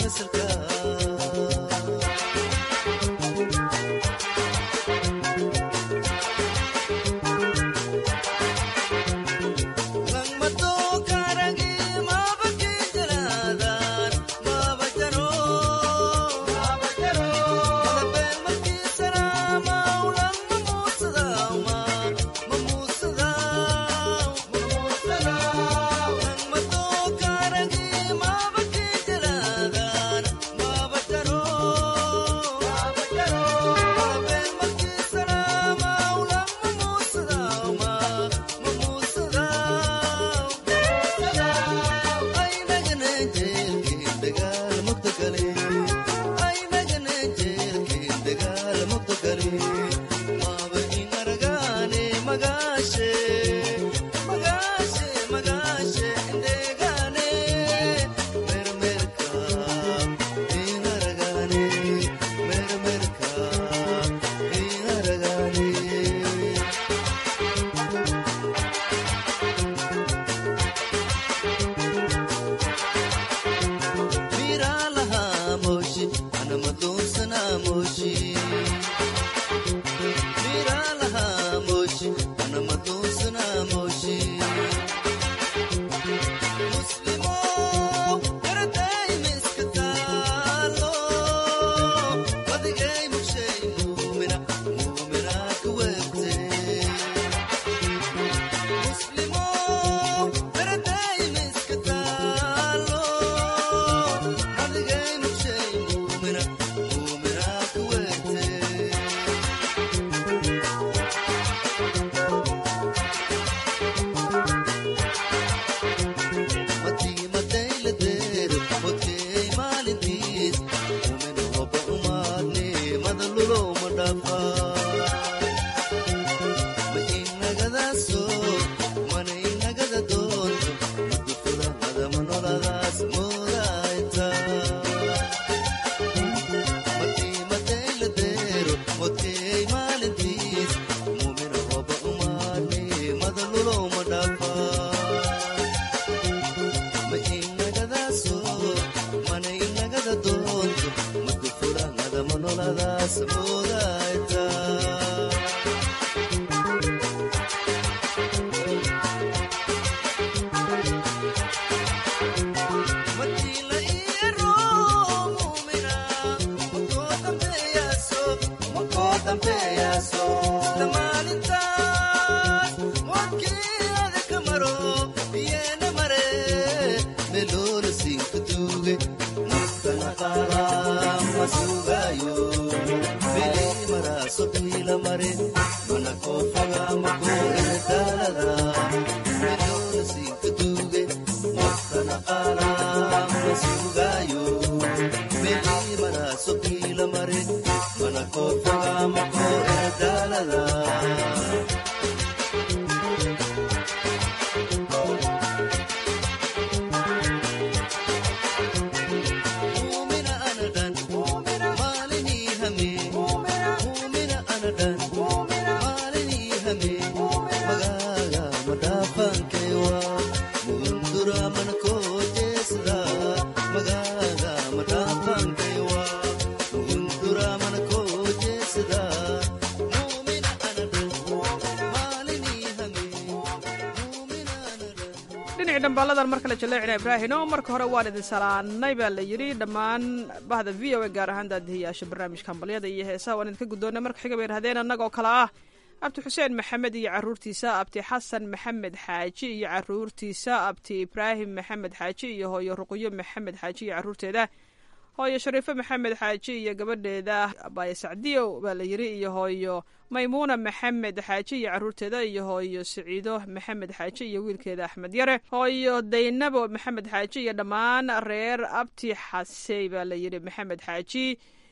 dhinaci dhambaaladan mar kale jaleecina ibraahino marka hore waan idin salaanay baa la yidhi dhammaan bahda v o a gaar ahaan daadihiyaasha barnaamijka hambalyada iyo heesaha waan idinka guddoonay marka xiga bay idhahdeen annagoo kale ah abti xuseen maxamed iyo caruurtiisa abti xasan maxamed xaaji iyo caruurtiisa abti ibraahim maxamed xaaji iyo hooyo ruqyo maxamed xaaji iyo caruurteeda hooyo shariifo maxamed xaaji iyo gabadheeda abaaye sacdiyo baa la yidhi iyo hooyo maymuuna maxamed xaaji iyo caruurteeda iyo hooyo siciido maxamed xaaji iyo wiilkeeda axmed yare hooyo daynabo maxamed xaaji iyo dhammaan reer abti xasey baa la yidhi maxamed xaaji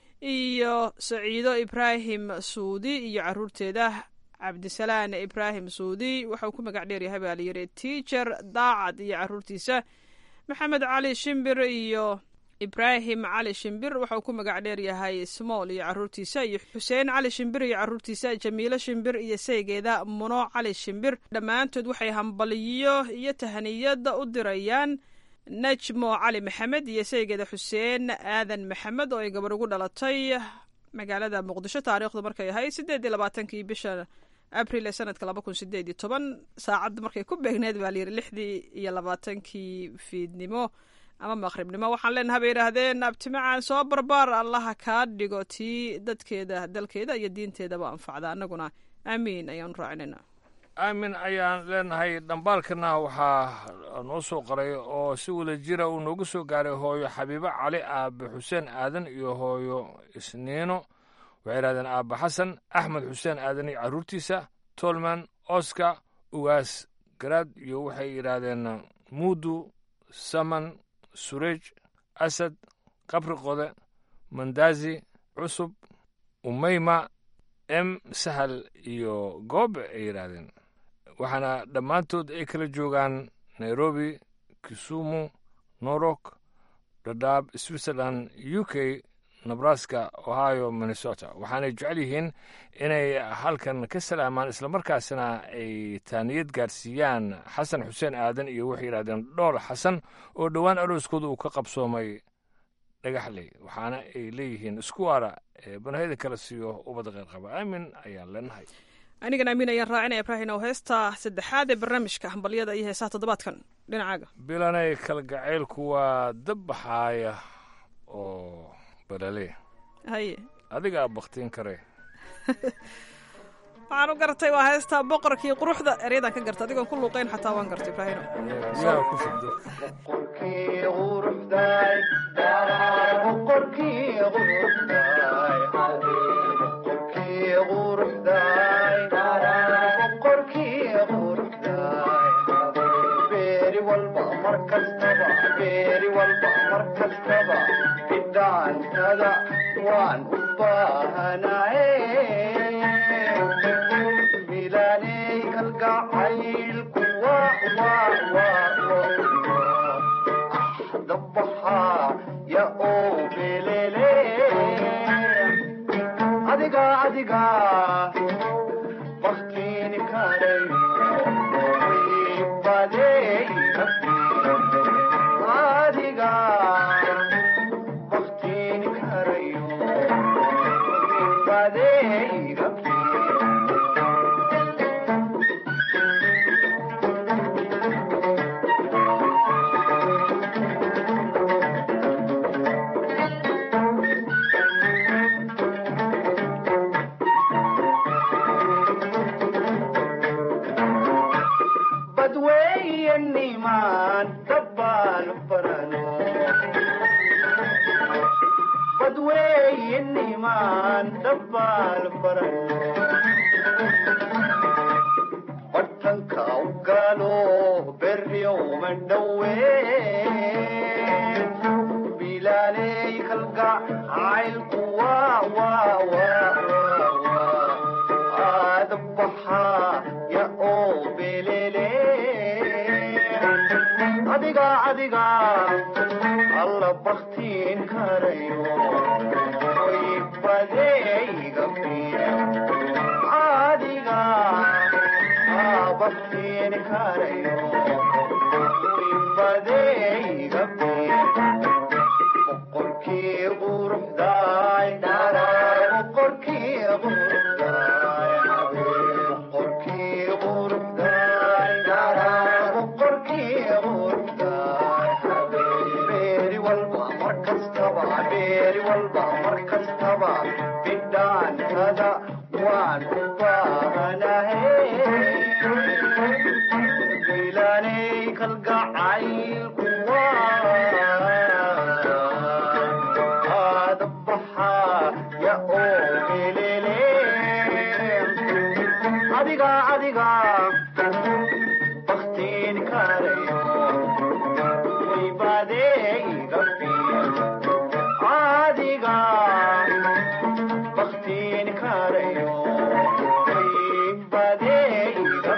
iyo saciido ibraahim suudi iyo caruurteeda cabdisalaan ibraahim suudi waxauu ku magac dheeryahay baa la yidhi tiacher daacad iyo caruurtiisa maxamed cali shimbir iyo ibraahim cali shimbir waxauu ku magac dheer yahay smool iyo caruurtiisa iyo xuseen cali shimbir iyo caruurtiisa jamiilo shimbir iyo saygeeda muno cali shimbir dhammaantood waxay hambaliyo iyo tahaniyada u dirayaan najmo cali maxamed iyo saygeeda xuseen aadan maxamed oo ay gabar ugu dhalatay magaalada muqdisho taariikhdu markay ahayd sideed iyo labaatankii bisha abril ee sanadka laba kun sideed iyo toban saacadda markay ku beegneed baa layidhi lixdii iyo labaatankii fiidnimo ama maqribnimo waxaan leenaha bay yidhaahdeen abtimacaan soo barbaar allaha kaa dhigo tii dadkeeda dalkeeda iyo diinteedaba anfacda annaguna aamiin ayaanu raacinayna aamin ayaan leenahay dhambaalkana waxaa noo soo qoray oo si wada jira uu noogu soo gaaray hooyo xabiibo cali aabe xuseen aadan iyo hooyo isniino waxay yidhahdeen aabbe xasan axmed xuseen aadan iyo carruurtiisa tolman oska ugaas garaad iyo waxay yidhaahdeen muudu saman sureej asad qabri qode mandaazi cusub umeyma m sahal iyo goobe ay yidhaahdeen waxaana dhammaantood ay kala joogaan nairobi kisumu norok dhadhaab switzerland u k nebraska ohio minnesota waxaanay jecel yihiin inay halkan ka salaamaan islamarkaasina ay taaniyad gaarsiiyaan xasan xuseen aadan iyo waxay yidhahdeen dhool xasan oo dhowaan arooskooda uu ka qabsoomay dhagaxley waxaana ay leeyihiin isku waara ee banahida kala siiyo ubadda qeyr qaba aamin ayaan leenahay anigan aamin ayaan raacinaya ibrahin oo heesta saddexaad ee barnaamijka hambalyada iyo heesaha toddobaadkan dhinacaaga bilanay kalgacaylku waa dab baxaaya oo balale haye adigaa baktiin kare waxaan u gartay waa heesta boqorkii quruxda eryadan ka garta adigoon ku luuqayn xataa waan gartay ibraahino biyaha ku shubdo waan u baahanaye bilaaney kalgacaylku dabaxaa ya oo belele adiga adiga baktiini karay badey adiga baktiini karayo badey badweeyanimaan dabbaan barano badweeyanimaan dabbaan barano badhanka u galo berrio mandhawe bilaaney kalgacaylku waa waa waa waa aadabaxaa ya oo belele adiga adiga alla baktiin karayo oy badeyga adiga aa baktiin karayo oy badeyga boqorkii quruxdaay boqorkii quruxdaay boqorkii quruxdaay boqorkii quruxdaay beeri walba mar kastaba beeri walba mar kastaba bidhaantada waan u baahanahe bilaaney kalgacaylku aadabaxaa ya oo belele adiga adiga baktiin karayo way badeyga adiga baktiin karayo way badeyga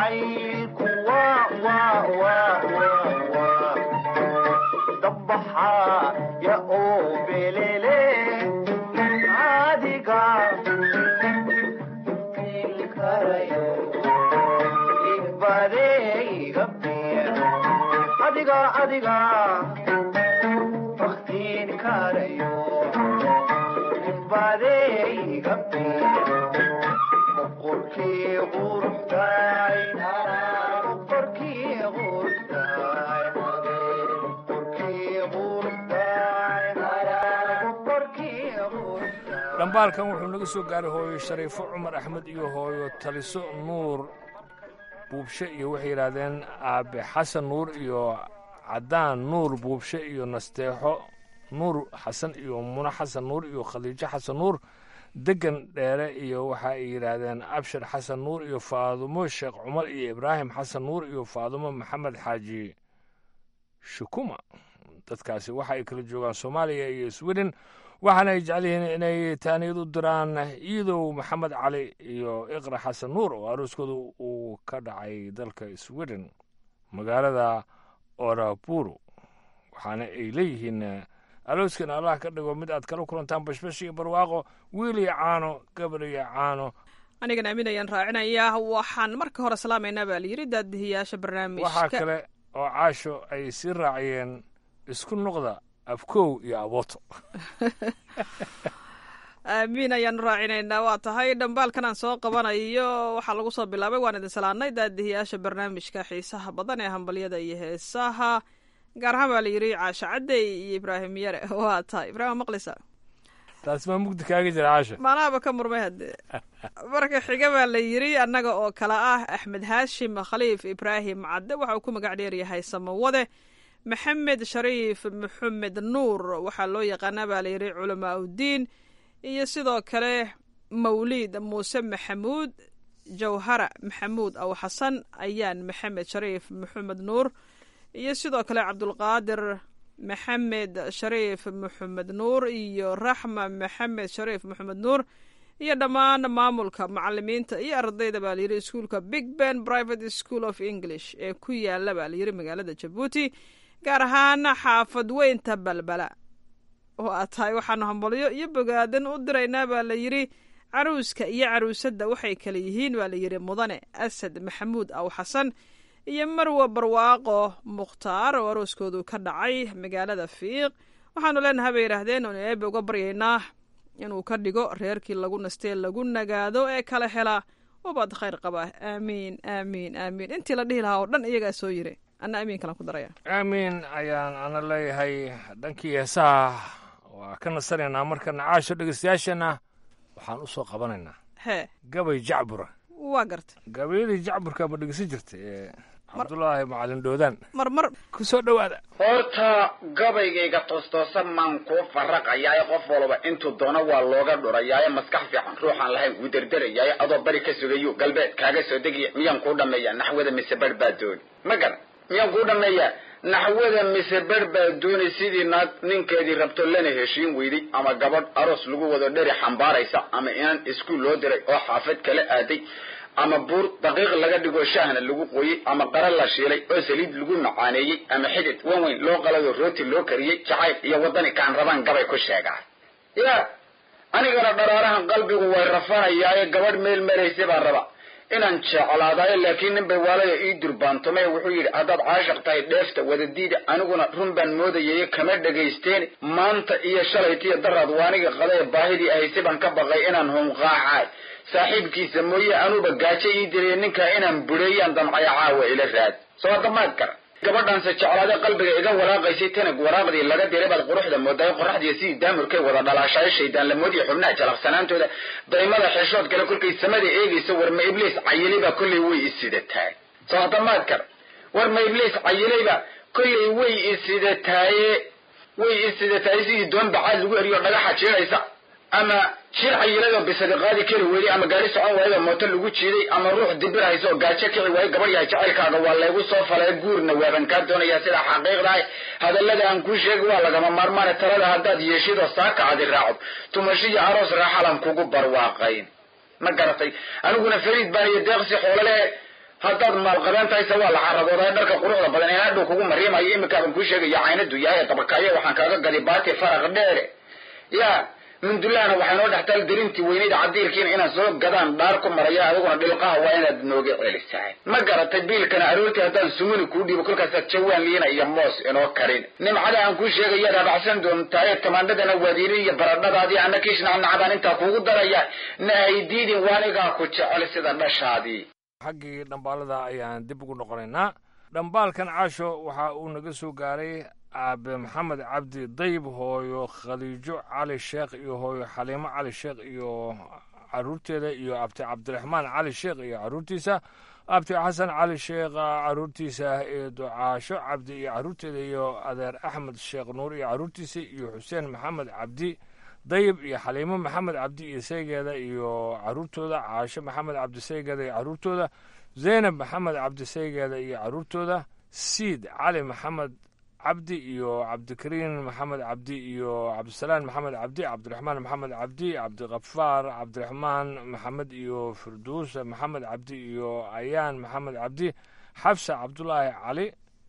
jacaylku waa waa waa waa waa dabbaxaa ya oo belele adiga ilkarayo ibadeyga adiga adiga baktiin karayo ibadeyga boqorkii quruxday boqorkii quruxday boqorkii quruxday boqorkii quruxday dhambaalkan wuxuu naga soo gaaray hooyo shariifo cumar axmed iyo hooyo taliso nuur buubshe iyo waxay yidhaahdeen aabe xasan nuur iyo caddaan nuur buubshe iyo nasteexo nuur xasan iyo muna xasan nuur iyo khadiijo xasan nuur degan dheere iyo waxa ay yidhaahdeen abshir xasan nuur iyo faadumo sheekh cumar iyo ibraahim xasan nuur iyo faadumo maxamed xaaji shukuma dadkaasi waxa ay kala joogaan soomaaliya iyo sweden waxaana ay jecel yihiin inay taaniyad u diraan iidow maxamed cali iyo iqra xasan nuur oo arooskooda uu ka dhacay dalka sweden magaalada oraburu waxaana ay leeyihiin arooskan allah ka dhigo mid aad kala kulantaan bashbash iyo barwaaqo wiil iyo caano gabar iyo caano anigan aaminayaan raacinayaa waxaan marka hore salaamaynaa baa layidhi daadihiyaasha waxaa barnaamijka kale oo caasho ay sii raaciyeen isku noqda abkow iyo abooto aamiin ayaanu raacinaynaa waa tahay dhambaalkan aan soo qabanayo waxaa lagu soo bilaabay waan idin salaanay daadihiyaasha barnaamijka xiisaha badan ee hambalyada iyo heesaha gaar ahaan baa layidhi caasho cadey iyo ibraahim yare waa tahay ibraahim maqlisa taasi maa mugdi kaaga jira caasho maanaaba ka murmay haddee marka xiga baa la yidhi annaga oo kale ah axmed haashim khaliif ibraahim cadde waxa uu ku magac dheeryahay samawade maxamed shariif maxamed nuur waxaa loo yaqaanaa baa layidhi culamaa uddiin iyo sidoo kale mawliid muuse maxamuud jawhara maxamuud aw xasan ayaan maxamed shariif maxamed nuur iyo sidoo kale cabdulqaadir maxamed shariif maxamed nuur iyo raxma maxamed shariif maxamed nuur iyo dhammaan maamulka macalimiinta iyo ardayda baa layidhi iskuulka big ben private school of english ee ku yaala baa layidhi magaalada jabuuti gaar ahaan xaafad weynta balbala oo aad tahay waxaanu hambalyo iyo bogaadan u diraynaa baa la yidhi caruuska iyo caruusadda waxay kale yihiin baa layidhi mudane asad maxamuud aw xasan iyo marwa barwaaqo mukhtaar oo arooskoodu ka dhacay magaalada fiiq waxaanu leenahay bay yidhaahdeen oonu eebe uga baryaynaa inuu ka dhigo reerkii lagu nastee lagu nagaado ee kala hela ubad khayr qaba aamiin aamiin aamiin intii la dhihi lahaa oo dhan iyagaa soo yiri anna aamiin kalan ku daraya aamiin ayaan ana leeyahay dhankii heesaha waa ka nasanaynaa markana caasho dhegeystayaashana waxaan u soo qabanaynaa hee gabay jacbura waa garta gabayadii jacburka ma dhegeysan jirtay ee cabdulaahi macalin dhoodaan marmar ku soo dhowaada horta gabaygayga toostoosan maan kuu farraqayaaye qof walba intuu doono waa looga dhurayaaye maskax fiican ruuxaan lahayn wuu derderayaaye adoo bari ka sugayo galbeed kaaga soo degiya miyaan kuu dhammeeyaa naxwada mise bar baa dooni ma garan miyaan kuu dhammeeyaa naxwada mise bar baa dooni sidii naag ninkeedii rabto lana heshiin weyday ama gabadh aroos lagu wado dheri xambaaraysa ama inaan iskuul loo diray oo xaafad kala aaday ama buur daqiiq laga dhigo shaahna lagu qoyey ama qara la shiilay oo saliid lagu macaaneeyey ama xidid wan weyn loo qalayo rooti loo kariyey jacayl iyo waddani kaan rabaan gabay ku sheegaa ya anigana dharaarahan qalbigu way rafanayaaye gabadh meel maraysa baan raba inaan jeclaadaayo laakiin nin bay waalaya ii durbaantumay wuxuu yidhi haddaad caashiq tahay dheefta wadadiida aniguna run baan moodayaye kama dhagaysteen maanta iyo shalaytiyo daraad waaniga qadae baahidii ahayse baan ka baqay inaan hunqaacaay saaxiibkiisa mooye anuuba gaajo ii diriya ninkaa inaan bureeyaan damcaya caawa ila raad soo damaad kara gabadhaanse jeclaade qalbiga iga walaaqaysay tanag waraaqdii laga diray baad quruxda moodaay qoraxdiiyo sidii daamurkay wada dhalaashayo shaydaan lamoodiya xubnaha jalaqsanaantooda daymada xeshood kale kolkay samada eegaysa warma ibliis cayilay kolley way isidataay soo damaad kara warma ibliis cayilayba kolley way isidataaye way isidataay sidii doon bacaad lagu eriyo dhagaxa jiiraysa ama shir cayiladoo bisadi qaadi kari weyday ama gaari socon waayadoo mooto lagu jiiday ama ruux dibir hayso oo gaajo kici waayo gabadh yahay jacaylkaaga waa laygu soo falay guurna waaban kaa doonayaa sidaa xaqiiqdahay hadallada aan kuu sheegi waa lagama maarmaane talada haddaad yeeshidoo saaka adi raacdo tumashiyo aroos raaxalan kugu barwaaqayn ma garatay aniguna fariid baan iyo deeqsi xoolale haddaad maalqabeen tahayse waa la carabooday dharka quruxda badan ee hadhow kugu mariimayo iminkaaban kuu sheegaya caynadu yahay dabakaayo waxaan kaaga gadi baati faraq dheere ya mindulahana waxay noo dhextaal darintii weynayda cadiirkiina inaan soo gadaan dhaar ku maraya adiguna dhilqaha waa inaad nooga celisahay ma garatay biilkana aroortii haddaan sumuni kuu dhiibo kolkaasaad jawaan liina iyo moos inoo karin nimcada aan kuu sheegaya dhaadhacsan doontaaye tamaandhadana waadiini iyo baradhadaadii ana kiishnacnacdaan intaa kuugu daraya na haydiidin waanigaa ku jecel sida dhashaadii xaggii dhambaalada ayaan dib ugu noqonaynaa dhambaalkan caasho waxa uu naga soo gaaray aabe maxamed cabdi dayb hooyo khaliijo cali sheekh iyo hooyo xaliimo cali sheekh iyo caruurteeda iyo abti cabdiraxmaan cali sheekh iyo caruurtiisa abti xasan cali sheekh caruurtiisa iyo ducaasho cabdi iyo caruurteeda iyo adeer axmed sheekh nuur iyo caruurtiisa iyo xuseen maxamed cabdi dayib iyo xaliimo maxamed cabdi iyo saygeeda iyo caruurtooda caasho maxamed cabdi saygeeda iyo caruurtooda zaynab maxamed cabdi saygeeda iyo caruurtooda siid cali maxamed cabdi iyo cabdikariin maxamed cabdi iyo cabdisalaan maxamed cabdi cabdiraxmaan maxamed cabdi cabdikafaar cabdiraxmaan maxamed iyo firduus maxamed cabdi iyo ayaan maxamed cabdi xabsa cabdulaahi cali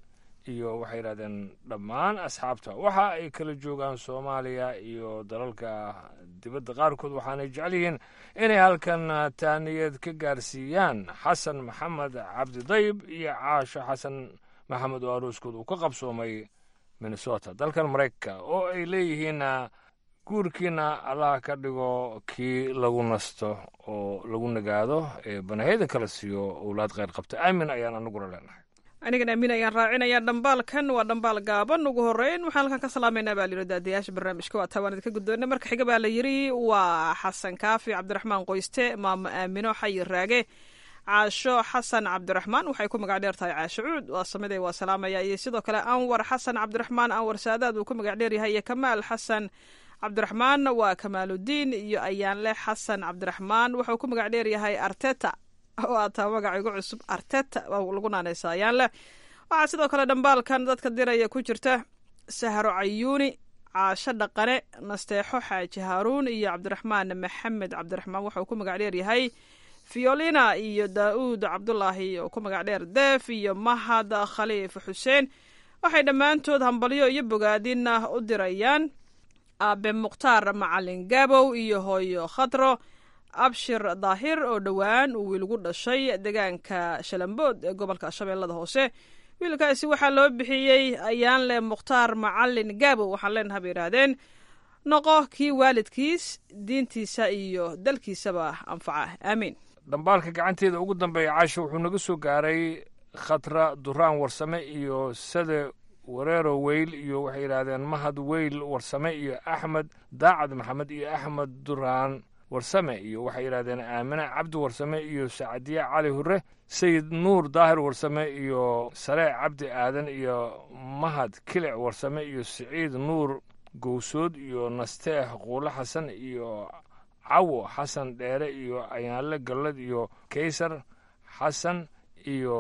iyo waxay yidhahdeen dhammaan asxaabta waxa ay kala joogaan soomaaliya iyo dalalka dibadda qaarkood waxaanay jecel yihiin inay halkan taaniyad ka gaarsiiyaan xasan maxamed cabdi dayib iyo caasho xasan maxamed oo arooskood uu ka qabsoomay minnesota dalkan maraykanka oo ay leeyihiin guurkiina allaha ka dhigo kii lagu nasto oo lagu nagaado ee banaheyda kala siiyo owlaad kheyr qabta aamin ayaan anaguna leenahay anigan aamin ayaan raacinayaa dhambaalkan waa dhambaal gaaban ugu horeyn waxaan halkan ka salaamaynaa baa layidhi daadayaasha barnaamijka waa taa waan idinka guddoona marka xiga baa la yidhi waa xasan kaafi cabdiraxmaan qoyste maamo aamino xayi raage caasho xasan cabdiraxmaan waxay ku magac dheer tahay caasho cuud waa samide waa salaamaya iyo sidoo kale anwar xasan cabdiraxmaan anwar saadaad uu ku magac dheer yahay iyo kamaal xasan cabdiraxmaan waa kamaaludiin iyo ayaanle xasan cabdiraxmaan wuxuu ku magac dheer yahay arteta oo aataa magaca igu cusub arteta lagu naanaysa ayaanle waxaa sidoo kale dhambaalkan dadka diraya ku jirta sahro cayuuni caasho dhaqane nasteexo xaaji haaruun iyo cabdiraxmaan maxamed cabdiraxmaan wuxuu ku magac dheer yahay fiolina iyo daa'uud cabdulaahi oo ku magac dheer deef iyo mahad khaliif xuseen waxay dhammaantood hambalyo iyo bogaadin u dirayaan aabe mukhtaar macalin gabow iyo hooyo khadro abshir daahir oo dhowaan uu wiil gu dhashay deegaanka shalambood ee gobolka shabeellada hoose wiilkaasi waxaa loo bixiyey ayaanle mukhtaar macalin gabow waxaan leenaha bay yidhaahdeen noqo kii waalidkiis diintiisa iyo dalkiisaba anfaca aamiin dhambaalka gacanteeda ugu dambeeya caasho wuxuu naga soo gaaray khatra duraan warsame iyo sade wareero weyl iyo waxay yidhaahdeen mahad weyl warsame iyo axmed daacad maxamed iyo axmed duraan warsame iyo waxay yidhahdeen aamine cabdi warsame iyo sacadiye cali hure sayid nuur daahir warsame iyo sareec cabdi aadan iyo mahad kilic warsame iyo siciid nuur gowsood iyo nasteex quule xasan iyo cawo xasan dheere iyo ayaanle gallad iyo kaysar xasan iyo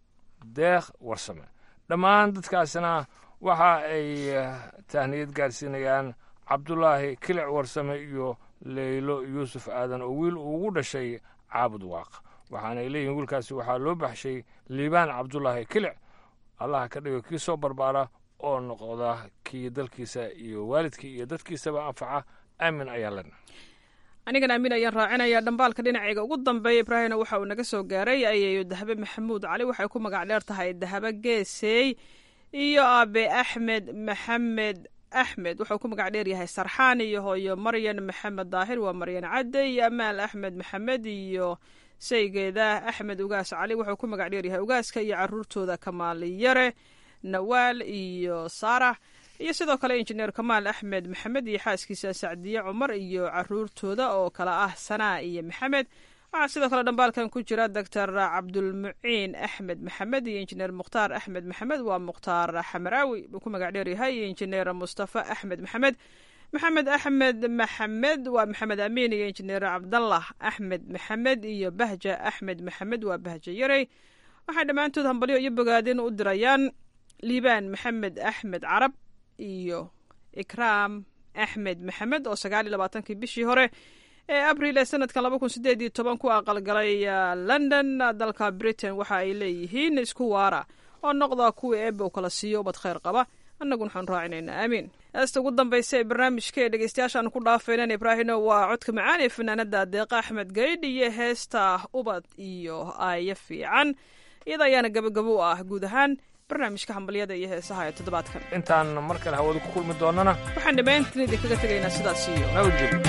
deekh warsame dhammaan dadkaasna waxa ay tahniyad gaarsiinayaan cabdulaahi kilic warsame iyo leylo yuusuf aadan oo wiil uu ugu dhashay caabud waaq waxaanay leeyihin wiilkaasi waxaa loo baxshay liibaan cabdulaahi kilic allaha ka dhigo kii soo barbaara oo noqda kii dalkiisa iyo waalidkii iyo dadkiisaba anfaca aamin ayaa lena anigan aamin ayaan raacinayaa dhambaalka dhinacayga ugu dambeeya ibraahimna waxa uu naga soo gaaray ayayo dahabe maxamuud cali waxay ku magac dheer tahay dahabe geesey iyo aabe axmed maxamed axmed wuxuu ku magac dheer yahay sarxaan iyo hooyo maryan maxamed daahir waa maryan cadde iyo amaal axmed maxamed iyo saygeeda axmed ugaas cali wuxuu ku magac dheer yahay ugaaska iyo caruurtooda kamaaliyare nawaal iyo saarax iyo sidoo kale injineer kamaal axmed maxamed iyo xaaskiisa sacdiye cumar iyo caruurtooda oo kale ah sanaa iyo maxamed waxaa sidoo kale dhambaalkan ku jira doctor cabdulmuciin axmed maxamed iyo injineer mukhtaar axmed maxamed waa mukhtaar xamaraawi buu ku magac dheeryahay iyo injineer mustafa axmed maxamed maxamed axmed maxamed waa maxamed amiin iyo injineer cabdallah axmed maxamed iyo bahja axmed maxamed waa bahja yarey waxay dhammaantood hambalyo iyo bogaadin u dirayaan liibaan maxamed axmed carab iyo ikraam axmed maxamed oo sagaal iyo labaatankii bishii hore ee abril ee sanadkan laba kun sideed iyo toban ku aqalgalay london dalka britain waxa ay leeyihiin isku waara oo noqda kuwii eebbe u kala siiyo ubad khayr qaba annaguna waxaan raacinaynaa aamiin heesta ugu dambaysa ee barnaamijka ee dhegeystayaashaan ku dhaafaynan ibraahino waa codka macaan ee fanaanada deeqa axmed gaydh iyo heesta ubad iyo aayo fiican iyada ayaana gabagabo u ah guud ahaan barnaamijka hambalyada iyo heesaha ee toddobaadkan intaan mar kale hawada ku kulmi doonana waxaan dhammaantiin idinkaga tegaynaa sidaas iyo nabadgelyo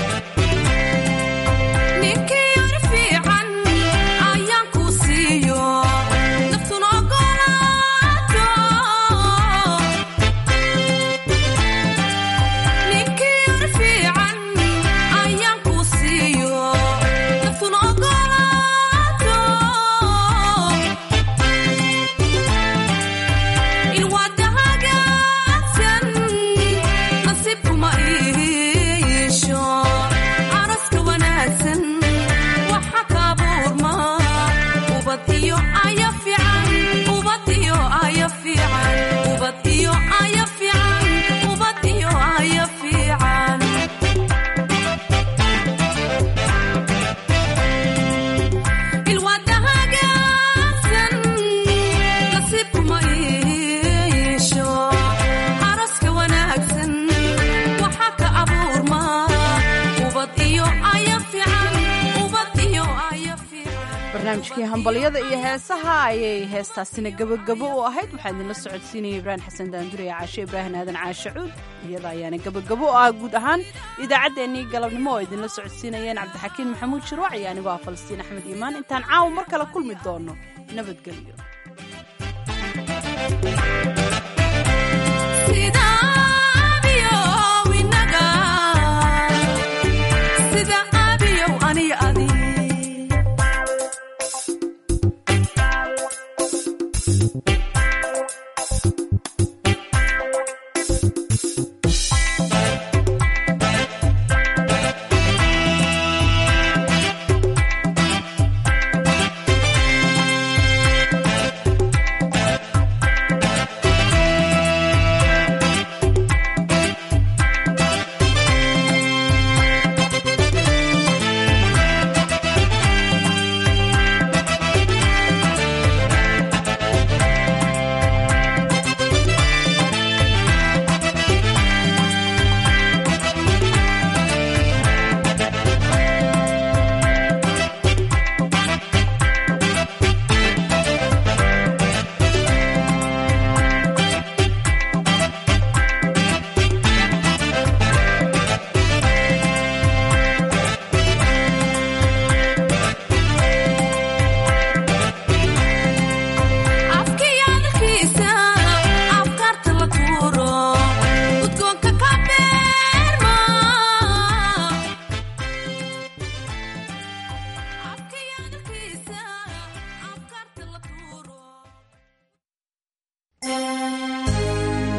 barnaamijkii hambalyada iyo heesaha ayay heestaasina gabagabo u ahayd waxaa idinla socodsiinaya ibraahim xasan daanduriya caashe ibraahim aadan caashe cuud iyada ayaana gabagabo u ah guud ahaan idaacaddeenii galabnimo oo idinla socodsiinayeen cabdixakiin maxamuud shirwac iyo anigoo ah falastiin axmed iimaan intaan caawa mar kale kulmi doono nabadgelyo